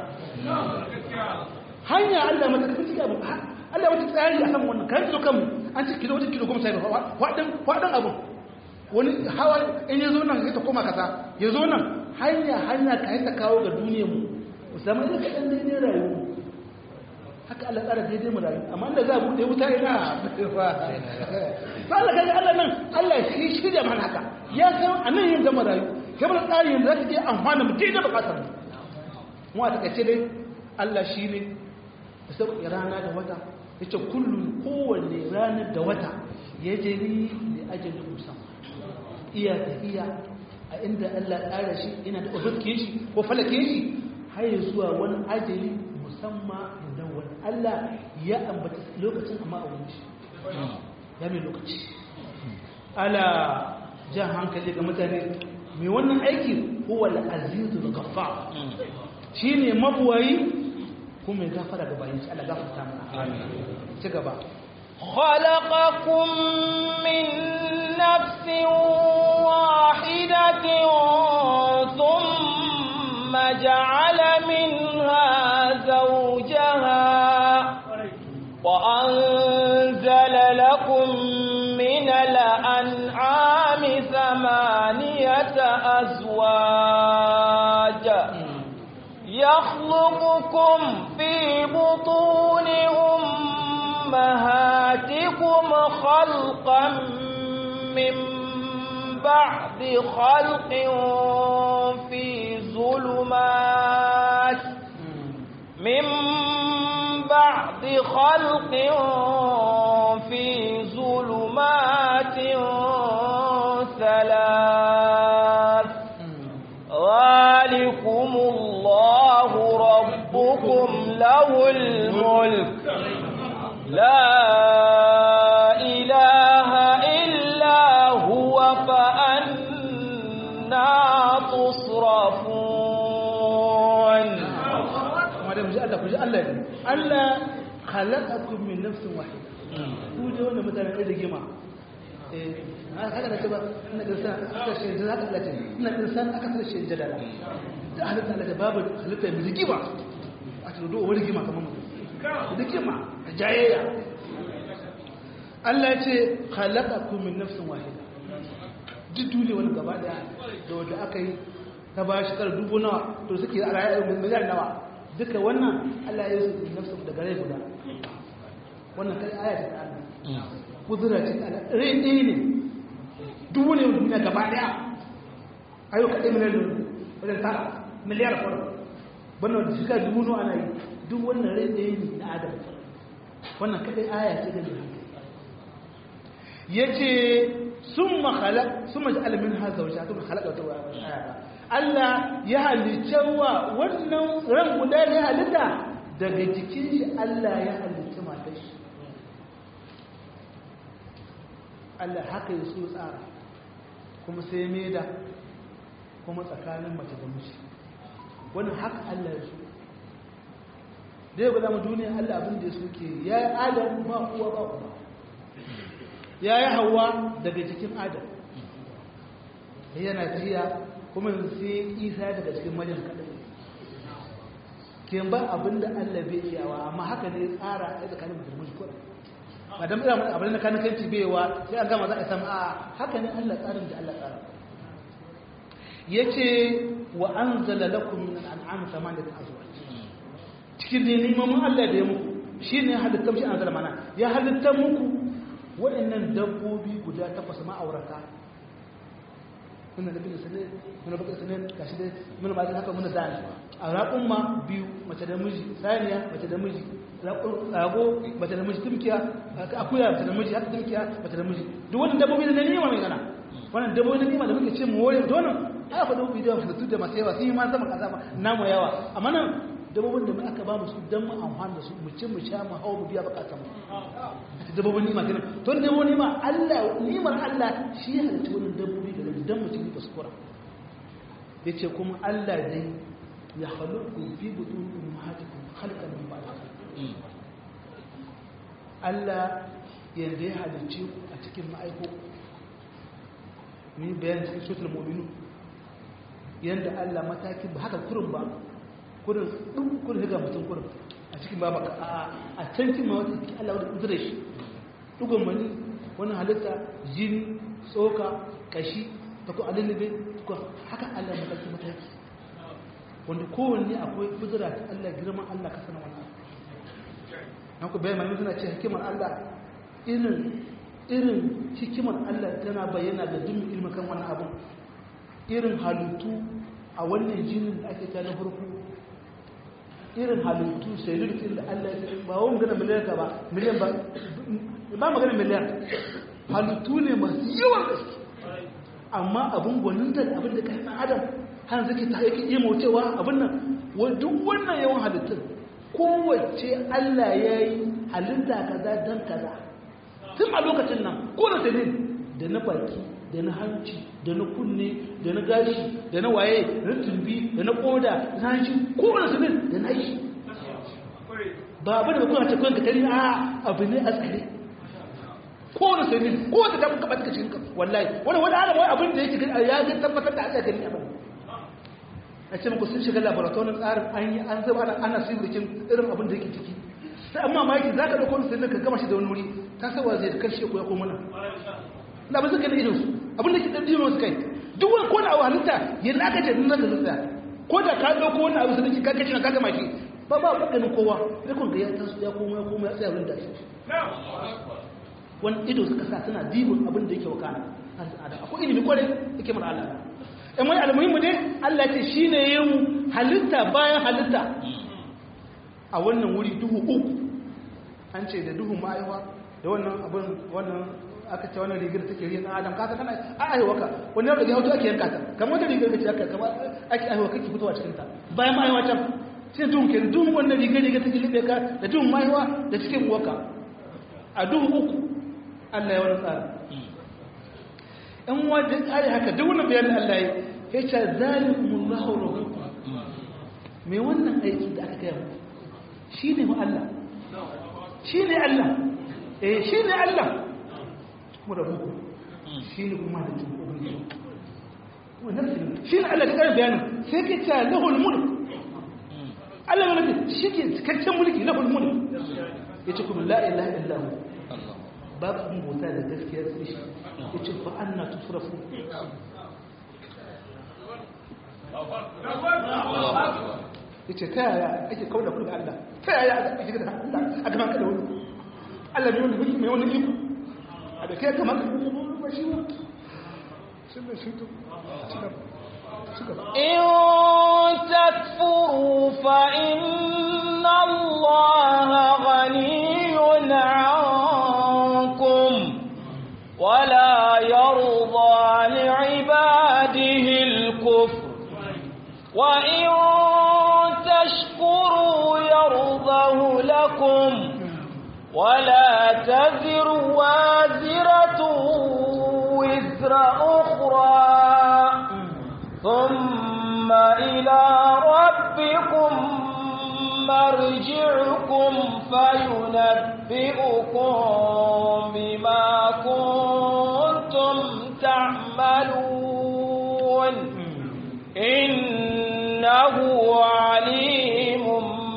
hanya Allah mata ka ciki abu Allah wata tsari a kan wannan kai zo kanmu an ci kilo wata kilo goma sai ba wadan wadan abu wani hawa in ya zo nan sai ta koma kaza ya zo nan hanya hanya kai ta kawo ga duniyar mu musamman da kadan daidai rayuwa haka Allah tsara daidai mu rayu amma da za mu dai wuta ina ba Allah kaga Allah nan Allah shi shirya mana haka ya san anan yin gama rayu kamar tsari yanzu za ta je amfana mu daidai bukatar mu mu a takaice dai Allah shi ne da sauƙi rana da wata ya ce kullum kowanne ranar da wata ya jeri da ajalin musamman iya tafiya a inda Allah tsara shi ina da ofirke shi ko falake shi har zuwa wani ajali musamman idan wani Allah ya ambata lokacin amma a wani ya mai lokaci ala jan hankali ga mutane mai wannan aiki huwa al-azizu al-ghaffar shine mabuwayi kuma mai gafara ga bayan shi Allah gafarta mana ci gaba خلقكم من نفس واحدة ثم جعل منها زوجها وأنزل لكم من الأنعام ثمانية أزواج يخلقكم في بطون أمهاتكم خلقا من بعد خلق في ظلمات من بعد خلق في ظلمات ثلاث ذلكم الله ربكم له الملك لا إله إلا هو فأنا تصرفون madam ji Allah ku ji Allah ne Allah khalaqakum min nafsin wahida ku je wannan mutane da rigima eh haka da cewa ina insan aka ce da haka da ce ina insan aka ce shi jadala da halitta Allah da babu halitta mai rigima a ce do wani rigima kamar mutum rigima da jayayya Allah ya ce khalaqakum min nafsin wahida duk duniya wani gaba daya da wanda aka yi ta ba shi kar dubu nawa to suke a rayuwar miliyan nawa duka wannan Allah ya yi nafsu daga rai guda wannan kai aya ta Allah kudura ce ta Allah rai ɗaya ne dubu ne duniya gaba daya ayo kaɗai miliyan wajen tara miliyar kwaro wannan da shiga dubu nawa ana yi duk wannan rai ɗaya ne na adam wannan kaɗai aya ce gani ya ce sun mahala sun maji alamin haza wajen sun halaka wata aya Allah ya halicce wa wannan ran guda ne halitta daga jikin shi Allah ya halicci matar shi Allah haka ya so tsara kuma sai meda kuma tsakanin mace da miji wannan haka Allah ya so da ya guda mu duniya Allah abin da ya so ke ya yi adam ba uwa ba uwa ya yi hawa daga cikin adam yana tafiya kuma sai isa daga cikin majin kaɗai ke ba abin da Allah bai iyawa amma haka ne tsara a tsakanin mutum miji kura ba don ira abin da kanin kanci baiwa sai an gama za a samu a haka ne Allah tsarin da Allah tsara ya ce wa an zala lakum min al'am samani da azuwa cikin da neman Allah da ya muku shi ne halitta shi an zala mana ya halitta muku waɗannan dabbobi guda takwas ma'aurata muna da bin sanin muna bakar sanin gashi dai muna ba haka muna zani a raƙun ma biyu mace da miji saniya mace da miji rago mace da miji tumkiya akuya mace da miji haka tumkiya mace da miji duk wannan dabbobi da nima mai gana wannan dabbobi da nima da muke ce mu wore donan aka faɗo bidiyon halittu da masu yawa sun yi ma sama kaza ma namu yawa amma nan dabbobin da aka ba mu su don mu amfani da su mu ci mu sha mu hau mu biya bukatan mu dabbobin nima kenan to dabbobin nima Allah nimar Allah shi ya halitta wannan dabbobi da dan mu ci mu kuskura yace kuma Allah dai ya khaluqu fi butun ummahatikum khalqan min ba'd Allah yanda ya halicce ku a cikin ma'aiko ni bayan cikin suratul mu'minun yanda Allah matakin ba haka kurin ba kurin ɗin kurin ga mutum kurin a cikin ba baka a can kin ma wata cikin Allah wadda kudure shi ɗugon mani wani halitta jini tsoka kashi ta ku alilibe ko haka Allah mataki mataki wanda kowanne akwai kudura ta Allah girman Allah ka sanar wannan na ku bayan mani suna ce hikimar Allah irin irin hikimar Allah tana bayyana da dukkan ilmin kan wannan abun irin halittu a wannan jinin da ake ta na farko irin halittu sai lullukin da Allah ya sai ba wani magana miliyan ka ba miliyan ba ba magana miliyan halittu ne masu yawan gaske amma abin gwaninta da abin da ka hana adam har zaki ta yake iya maucewa abin nan duk wannan yawan halittun kowace Allah ya yi halitta kaza don kaza tun a lokacin nan ko da dalil da na baki da na hanci da na kunne da na gashi da na waye da na tumbi da na koda da na hanci kowane su da na yi ba abin da kuna ce kawai ka tari a abu ne a tsare kowane su ne kowace ta muka ɓata cikin wallahi wani wani ana wani abin da yake gani ya ga tabbatar da Allah gani abin a ce muku sun shiga laboratorin tsarin an yi an zama ana sirrikin irin abin da yake ciki sai amma maki za ka ɗauko wani sirrin ka gama shi da wani wuri ta sawa zai da karshe ko ya koma nan da ba suka da idonsu abinda ke ɗan dino su kai duk wani kone abu halitta yadda aka ce nuna da zuciya ko da ka ɗauko wani abu sadaki ka kaci na ka gama shi ba ba ba ganin kowa ya kun ga ya tasu ya koma ya koma ya tsaya wurin da shi wani ido suka sa suna dibin abin da yake wakana akwai ilimi kwarai yake mara Allah in wani almuhimmu ne Allah ce shi ne yin halitta bayan halitta a wannan wuri duhu uku an ce da duhun ma'aiwa da wannan abin wannan aka ce wannan rigar take riyan adam kasa kana a aiwa ka wani yau da ya hoto ake yanka ta kamar wata rigar kace aka kamar ake aiwa kake fitowa cikin ta bayan ma'aiwa can sai duhun ke duhun wannan rigar rigar take libe ka da duhun ma'aiwa da cikin uwaka a duhun uku Allah ya wani tsara in wajen tsari haka duk wani bayanin Allah ya ya ce zalikumullahu rabbukum me wannan aiki da aka gaya muku shine mu Allah shine Allah eh shine Allah kuma da muku shine kuma da cikin ubangiji wannan shi ne Allah ta kare bayanin sai ke ta lahul mulk Allah ne mutum shi ke cikakken mulki lahul mulk yace kuma la ilaha illa hu babu abin bauta da gaskiya sai shi yace fa anna tusrafu yace ta yaya ake kauna kullu Allah ta yaya ake shiga da Allah a gaban ka da wani Allah ne wanda mai wani iko a da kai kamar ka ba shi ba sun da shi to إن تكفروا فإن الله غني عنكم ولا يرضى لعباده الكفر وإن تشكروا يرضه لكم ولا تزر وازرة وزر أخرى ثم إلى ربكم مرجعكم فينبئكم بما كنتم تعملون إنه عليم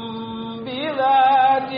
بذات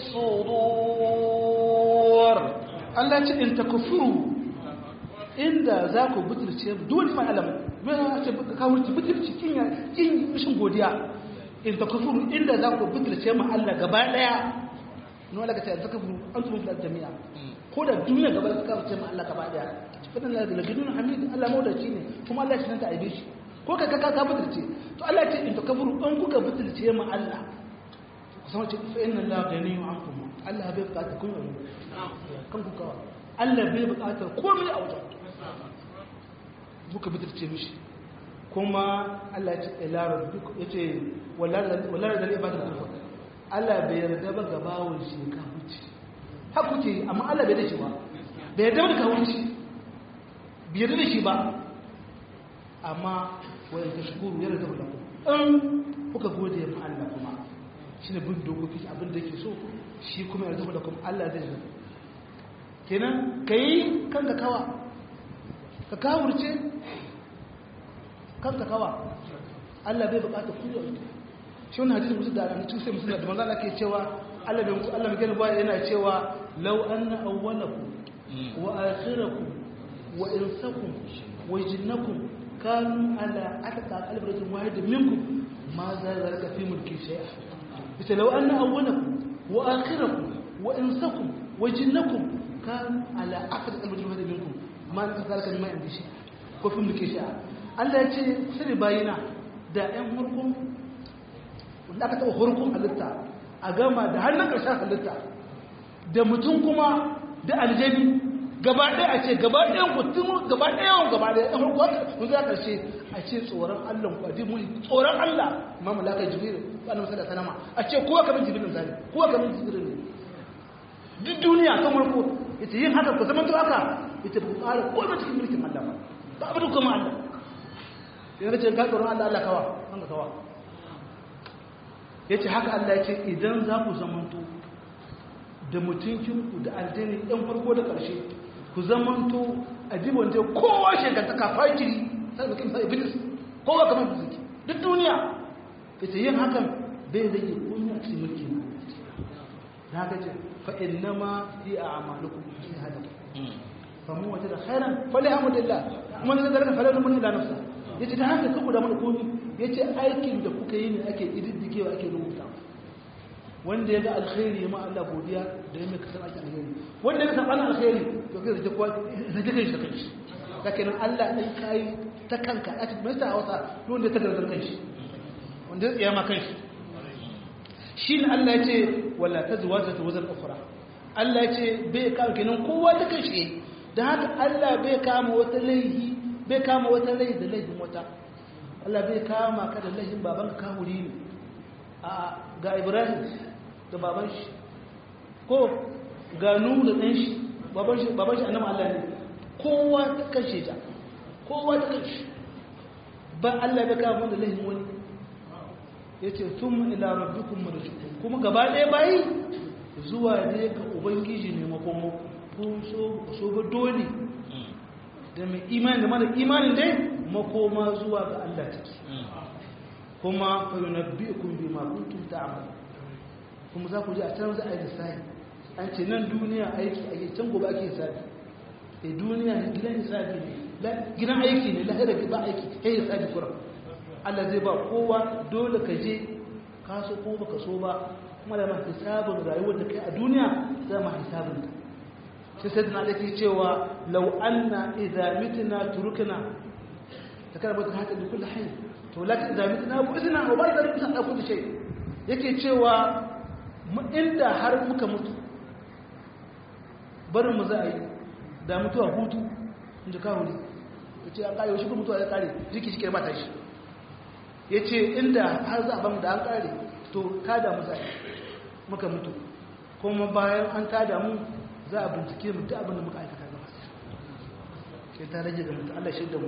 الصدور Allah ce in takfuru inda za ku butulce dole ma alam mai ce ka wuce butulci kin ya kin mishin godiya in takfuru inda za ku butulce ma Allah gaba daya no Allah ka ce takfuru antum fil jami'a ko da duniya gaba da ka wuce ma Allah gaba daya fadin Allah da gidun hamid Allah maudaci ne kuma Allah shi nan ta aibe shi ko ka ka ka butulce to Allah ce in takfuru an kuka butulce ma Allah kusan ce fa inna Allah ganiyyu ankum Allah bai bukata kun yi kan ku kawa Allah bai bukatar komai a wajen muka bidirce mishi kuma Allah ya ce ila rabbiku yace wallahi da ibada da kufa Allah bai yarda ba ga bawon shi ka huce ha kuke amma Allah bai da shi ba bai yarda da ka huce bai yarda da shi ba amma wai ta shukuru yarda da ku in kuka gode ma Allah kuma shine bin dokoki abin da yake so shi kuma yarda da kuma Allah zai zo kenan kai kanka kawa ka kawurce kanka kawa Allah bai bukata ku yau shi wannan hadisi musu da ran sai musu da manzo Allah ke cewa Allah bai musu Allah mai gani baya yana cewa law anna awwalakum wa akhirakum wa insakum wa jinnakum kanu ala atqa qalbatin wahid minkum ma za zalika fi mulki shay'a ita law anna awwalakum wa akhirakum wa insakum wa jinnakum kanu ala atqa qalbatin wahid minkum ma za zalika mimma indi shay'a ko fi mulki shay'a Allah ya ce sai bayina da ƴan hurkun wanda aka taɓa hurkun halitta a gama da hannun ƙarshen halitta da mutum kuma da aljani gaba ɗaya a ce gaba ɗayan mutum gaba ɗayan gaba ɗaya ɗan hurkun mun za ƙarshe a ce tsoron Allah ku aji muni tsoron Allah ma malaka jibril ba na masala sanama a ce kowa kamar jibril zali kowa kamar jibril ne duk duniya kan farko ita yin haka ku zama to haka ita ba ku ƙara komai cikin mulkin Allah ba ba abin kuma Allah yana ce ka tsoron Allah Allah kawa an kawa ya ce haka Allah ya ce idan za ku zamanto da mutunkinku da aljani ɗan farko da ƙarshe ku zamanto a jibon zai kowa shekanta kafa jiri sai da kimsa iblis kowa kamar da suke duk duniya ya ce yin hakan bai rage kunya cikin mulki na gaje fa innama fi a'malukum fi hada fa mu wajada khairan falhamdulillah kuma ne zalika falan mun ila nafsa yace da haka kuku da mana komi yace aikin da kuka yi ne ake ididdikewa ake rubuta wanda ya ga alkhairi ma Allah godiya da ya mai kasar ake alkhairi wanda ya saɓa alkhairi to kai zai kwa zai kai shi da kanshi kake nan Allah ɗan kayi ta kanka a cikin mai wasa wanda ya tagardar kanshi wanda ya tsaya ma kanshi shi ne Allah ya ce wala ta zuwa ta wazar ukura Allah ya ce bai kama kenan kowa ta kanshi da haka Allah bai kama wata laihi bai kama wata rai da laifin wata Allah bai kama ka da laifin baban ka kahuri ne a ga Ibrahim da baban shi ko ga Nuhu da ɗan shi baban shi baban shi annabi Allah ne kowa ta kashe ta kowa ta kashe ba Allah bai kama da laifin wani yace thumma ila rabbikum marji'ukum kuma gaba ɗaya bayi zuwa ne ga ubangiji ne makomo ko so so ba dole da mai imani da mara imanin dai makoma zuwa ga Allah take kuma fa yunabbi'ukum bima kuntum ta'malun kuma za ku ji a can za a yi lissafi an ce nan duniya aiki ake can gobe ake lissafi e duniya gidan lissafi ne gidan aiki ne lahira ba aiki kai lissafi kura Allah zai ba kowa dole ka je ka so ko baka so ba kuma da ma hisabin rayuwar da kai a duniya za ma hisabin ta sai sai da ke cewa lau anna idza mitna turukna ta kana bata haka da kullu hayy to la ta zami na bu izina wa bai da izina da kullu shay yake cewa mu inda har muka mutu barin mu za a yi da mutuwa hutu inda ka wuri yace an kare shi ko mutuwa ya kare jiki shi ke mata shi yace inda har za a bamu da an kare to ta da mu za a yi muka mutu kuma bayan an tada mu za a bincike mu duk abin da muka aikata gaba sai ta rage ga mutu Allah shaida mu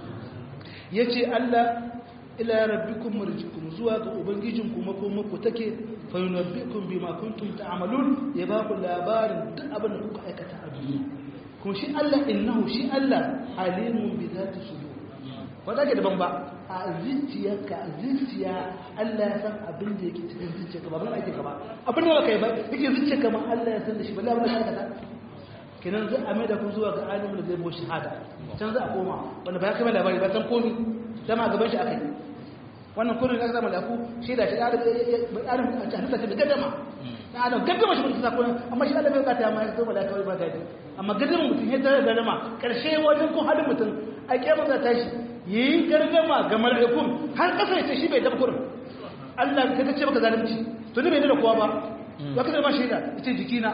yace Allah ila rabbikum marjikum zuwa ga ubangijin ku makoma ku take fa yunabbikum bima kuntum ta'malun ya ba ku labarin duk abin da kuka aikata a duniya kuma shi Allah innahu shi Allah alimun bi zati sudur ba za ka daban ba a zuciyarka a zuciya Allah ya san abin da yake cikin zuciyarka ba ban ake ka ba abin da kai ba yake zuciyarka ma Allah ya san da shi ba labar da ka kenan zai a da ku zuwa ga alimin da zai bo shahada can za a koma wanda ba ya kai labari ba san komi dama gaban shi akai wannan kurin da zama da ku shi da shi da adam a halitta ce da gaddama da adam gaddama shi mutum sakon amma shi Allah bai bukata ma ya zama da kawai ba gadi amma gaddama mutum ya tare da gaddama karshe wajen kun halin mutum a kiyama za ta shi yi gargama ga mala'ikun har kasa ya ce shi bai dabkurin Allah ka ta ce baka zalunci to ni bai da kowa ba ba ka zama shaida ya ce jikina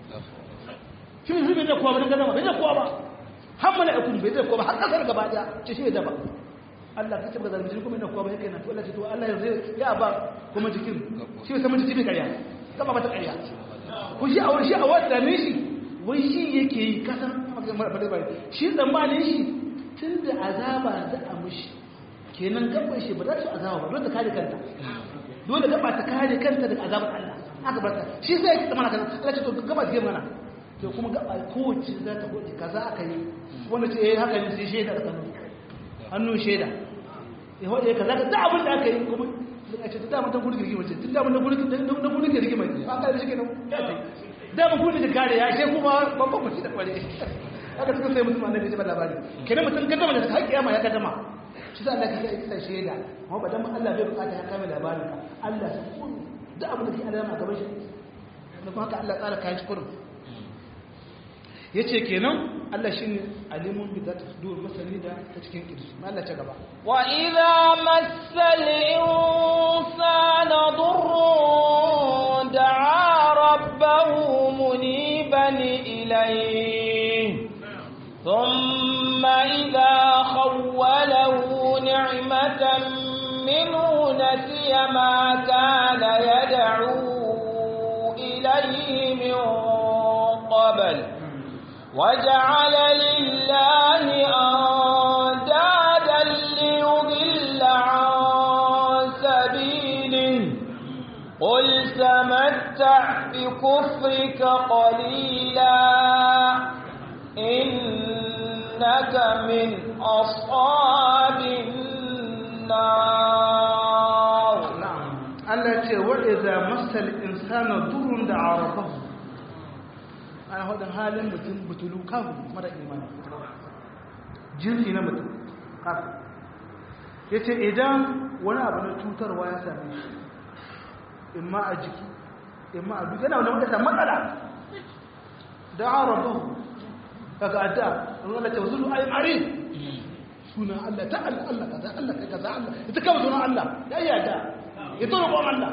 shi ne bai da kowa ba don gargama bai da kowa ba har mala'ikun bai da kowa ba har kasar gaba daya ce shi bai da ba Allah ka ce baka zalunci kuma ina kowa ba yake nan to Allah ce to Allah yanzu ya ba kuma jikin shi bai san jiki bai karya kama mata karya ko shi a wani shi a wata ne shi wai shi yake yi kasan shi tsammanin shi tun da azaba za a mushi kenan gaban shi ba za su azaba ba dole ta kare kanta dole gaba ta kare kanta daga azabar Allah aka barta shi sai yake tsamana kana Allah ce to gaba ta mana to kuma gaba kowace za ta gode kaza aka yi wanda ce eh haka ne sai shaida da kanu hannu shaida ya wade kaza ka da abin da aka yi kuma a ce da mun ta gudu girgi mace tun da mun da gudu da gudu girgi mai ba ka da shi kenan ya tai da mun gudu da kare ya sai kuma babban mutum da kware haka suka sai mutum annabi ya labari kenan mutum gaddama da har kiyama ya gaddama shi da Allah ka sai kisa shaida amma ba dan Allah bai bukata ya kame labarin ka Allah sai kun da abin da ke alama gaban shi da kuma haka Allah tsara kayan shi kurum yace kenan Allah shine alimun bi zati sudur masani da ta cikin kirji Allah ta gaba wa idza massal insana durrun da'a rabbahu muniban ilayhi ثم إذا خوله نعمة منه نسي ما كان يدعو إليه من قبل وجعل لله أندادا ليضل عن سبيله قل تمتع بكفرك قليلا إنك من أصحاب النار na'am Allah ce wa idza massal insana durrun da arafahu ana hadin halin mutum butulu kafin mara imani jinsi na mutum kafin yace idan wani abu na cutarwa ya same shi imma a jiki imma a duk yana wani wadda matsala da arafahu kaga adda Allah ta wazulu ay mari suna Allah ta Allah Allah kaza Allah kaza Allah ita kama sunan Allah ya yi adda ita roƙon Allah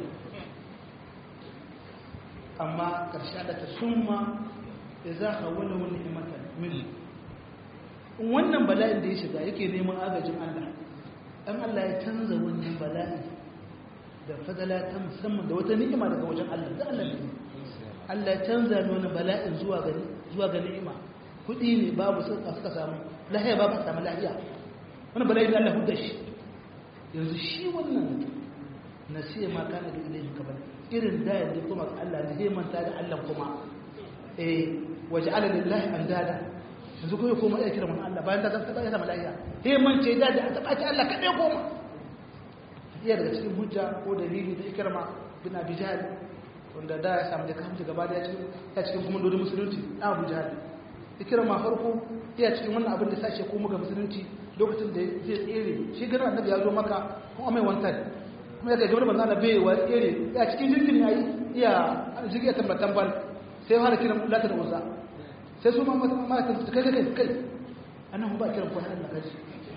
amma ƙarshe da ta summa da za ka wani wani ni'imata min wannan bala'in da ya shiga yake neman agajin Allah dan Allah ya canza wannan bala'in da fadala ta musamman da wata ni'ima daga wajen Allah da Allah ne Allah ya canza ni wannan bala'in zuwa ga zuwa ga ni'ima kudi ne babu suka suka samu lahiya babu samu lahiya wannan bala'in Allah hudda shi yanzu shi wannan mutum nasiya ma kana da ilayhi kabal irin da yadda kuma Allah ne zai manta da Allah kuma eh waja'ala lillahi andada yanzu ko kuma ya kira mun Allah bayan da kan taba ya zama lahiya sai mance da da ta baci Allah kadai koma iya daga cikin hujja ko dalili da ikrama bin Abi Jahl wanda da ya samu da kamta gaba da ya cikin ya cikin kuma dodon musulunci Abu Jahl ikrama farko iya cikin wannan abin da sashe ko muga musulunci lokacin da zai tsere shi ganin annabi ya zo maka kuma mai wantan kuma yadda gabar manzana bai wa tsere ya cikin jirgin ya yi iya jirgin ya tambatan bal sai fara kiran lata da uza sai su mata su kai kai kai annan ba kiran kwanan Allah kaji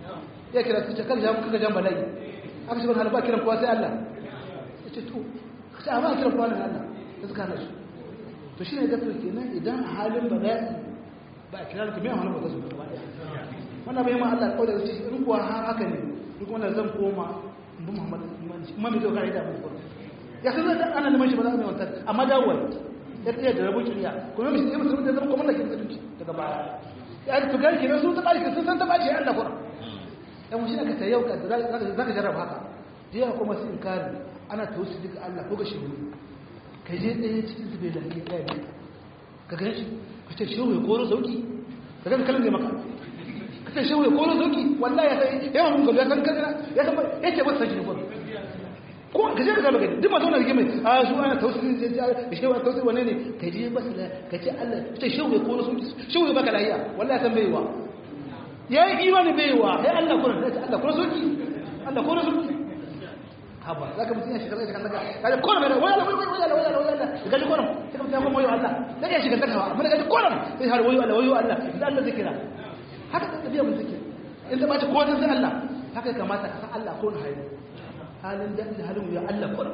ya kira su ce kan jamu kaga jan bala'i aka ce ban halba kiran kowa sai Allah ya ce to ka ce amma kiran kowa ne Allah ya suka hana shi to shi ne da kenan idan a halin bala'i ba a kira ka mai hana ba su ba wannan bai ma Allah kawai da ce in kuwa haka ne duk wannan zan koma in bi Muhammad imani imani zai kare da mu ya san da ana neman shi ba za mu yi wanta amma dawowar ya tsaye da rabon shirya kuma mai shi musulmi da zama kuma da ke musulunci daga baya ya to gari kenan sun ta ɓaci sun san ta ɓaci ya Allah kuma yan shi aka yau ka za ka jarraba haka jiya kuma su inkari ana tausi duka Allah ko ga shi ka je ɗaya cikin su bai lafiya ɗaya ne ka gan shi ka ce shehu ya koro sauki ka gan kalin zai maka ka ce shehu ya koro sauki wallahi ya sai yawan mun gaba ya san kalina ya san ya ce ba san shi ne ko ko ka je ka zama gani duk mazauna da mai a su ana tausi ne da shehu ya tausi wane ne ka je ba su ka ce Allah ka ce shehu ya koro sauki shehu ya baka lafiya wallahi ya san bai wa ya yi imani bai wa ya Allah kuna da Allah kuna sauki Allah kuna sauki haba za ka mutum ya shiga zai kan daga kaji kona mai waya la waya la waya la waya la waya la gaji kona sai ka mutum ya kuma wayo Allah zai iya shiga daga hawa amma gaji kona sai har wayo Allah wayo Allah da Allah zai kira haka da tafiya mun zikir in da bace kodin sai Allah haka ya kamata ka san Allah ko na hayi halin da halin ya Allah kona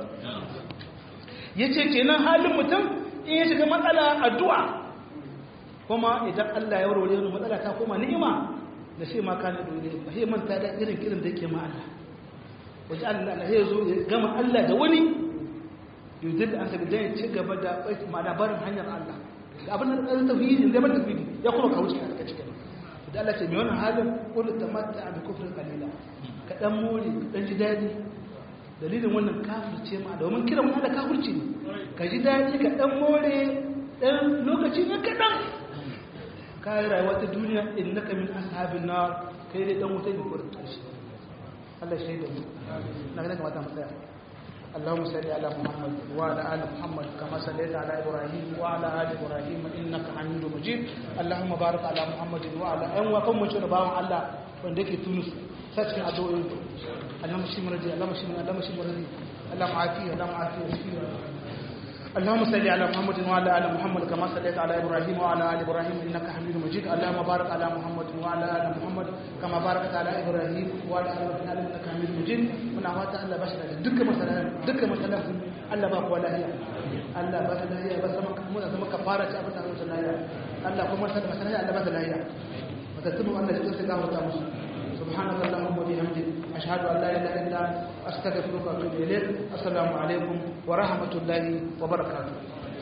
yace kenan halin mutum in ya shiga matsala addu'a kuma idan Allah ya warware wani matsala ta koma ni'ima da shi ma kana dole ba sai manta da irin kirin da yake ma Allah waje Allah na ya zo ya gama Allah da wani yudin da an tabi dan ci gaba da ma'ana barin hanyar Allah da abin da ɗan tauhidi da ban tauhidi ya kuma kawo shi a cikin da Allah ce mai wannan halin kullu tamatta bi kufrin qalila ka dan more ka dan ji dadi dalilin wannan kafirce ma domin kira mun da kafirci ne ka ji dadi ka dan more dan lokaci ne kadan ka yi rayuwa ta duniya innaka min ashabin nar kai dai dan wuta ne ko da karshe Allah shi da mu na ga kamata mu tsaya اللهم صل على محمد وعلى ال محمد كما صليت على ابراهيم وعلى ال ابراهيم انك حميد مجيد اللهم بارك على محمد وعلى ان وكم من شربان الله wanda yake tunus sashin addu'o'i Allahumma shi murji Allahumma shi murji Allahumma shi murji Allahumma afi Allahumma afi اللهم صل على محمد وعلى ال محمد كما صليت على ابراهيم وعلى ال ابراهيم انك حميد مجيد اللهم بارك على محمد وعلى ال محمد كما باركت على ابراهيم وعلى ال ابراهيم انك حميد مجيد muna fata Allah ba shi da dukkan masalan dukkan masalan Allah ba kuwa lahiya Allah ba ta lahiya ba sama mu da zama kafara ci abin da Allah ta lahiya Allah kuma sai masalan Allah ba ta lahiya matattun Allah ya tsaya ga wata musu سبحانك اللهم وبحمدك أشهد أن لا إله إلا أنت أستغفرك وأتوب إليك السلام عليكم ورحمة الله وبركاته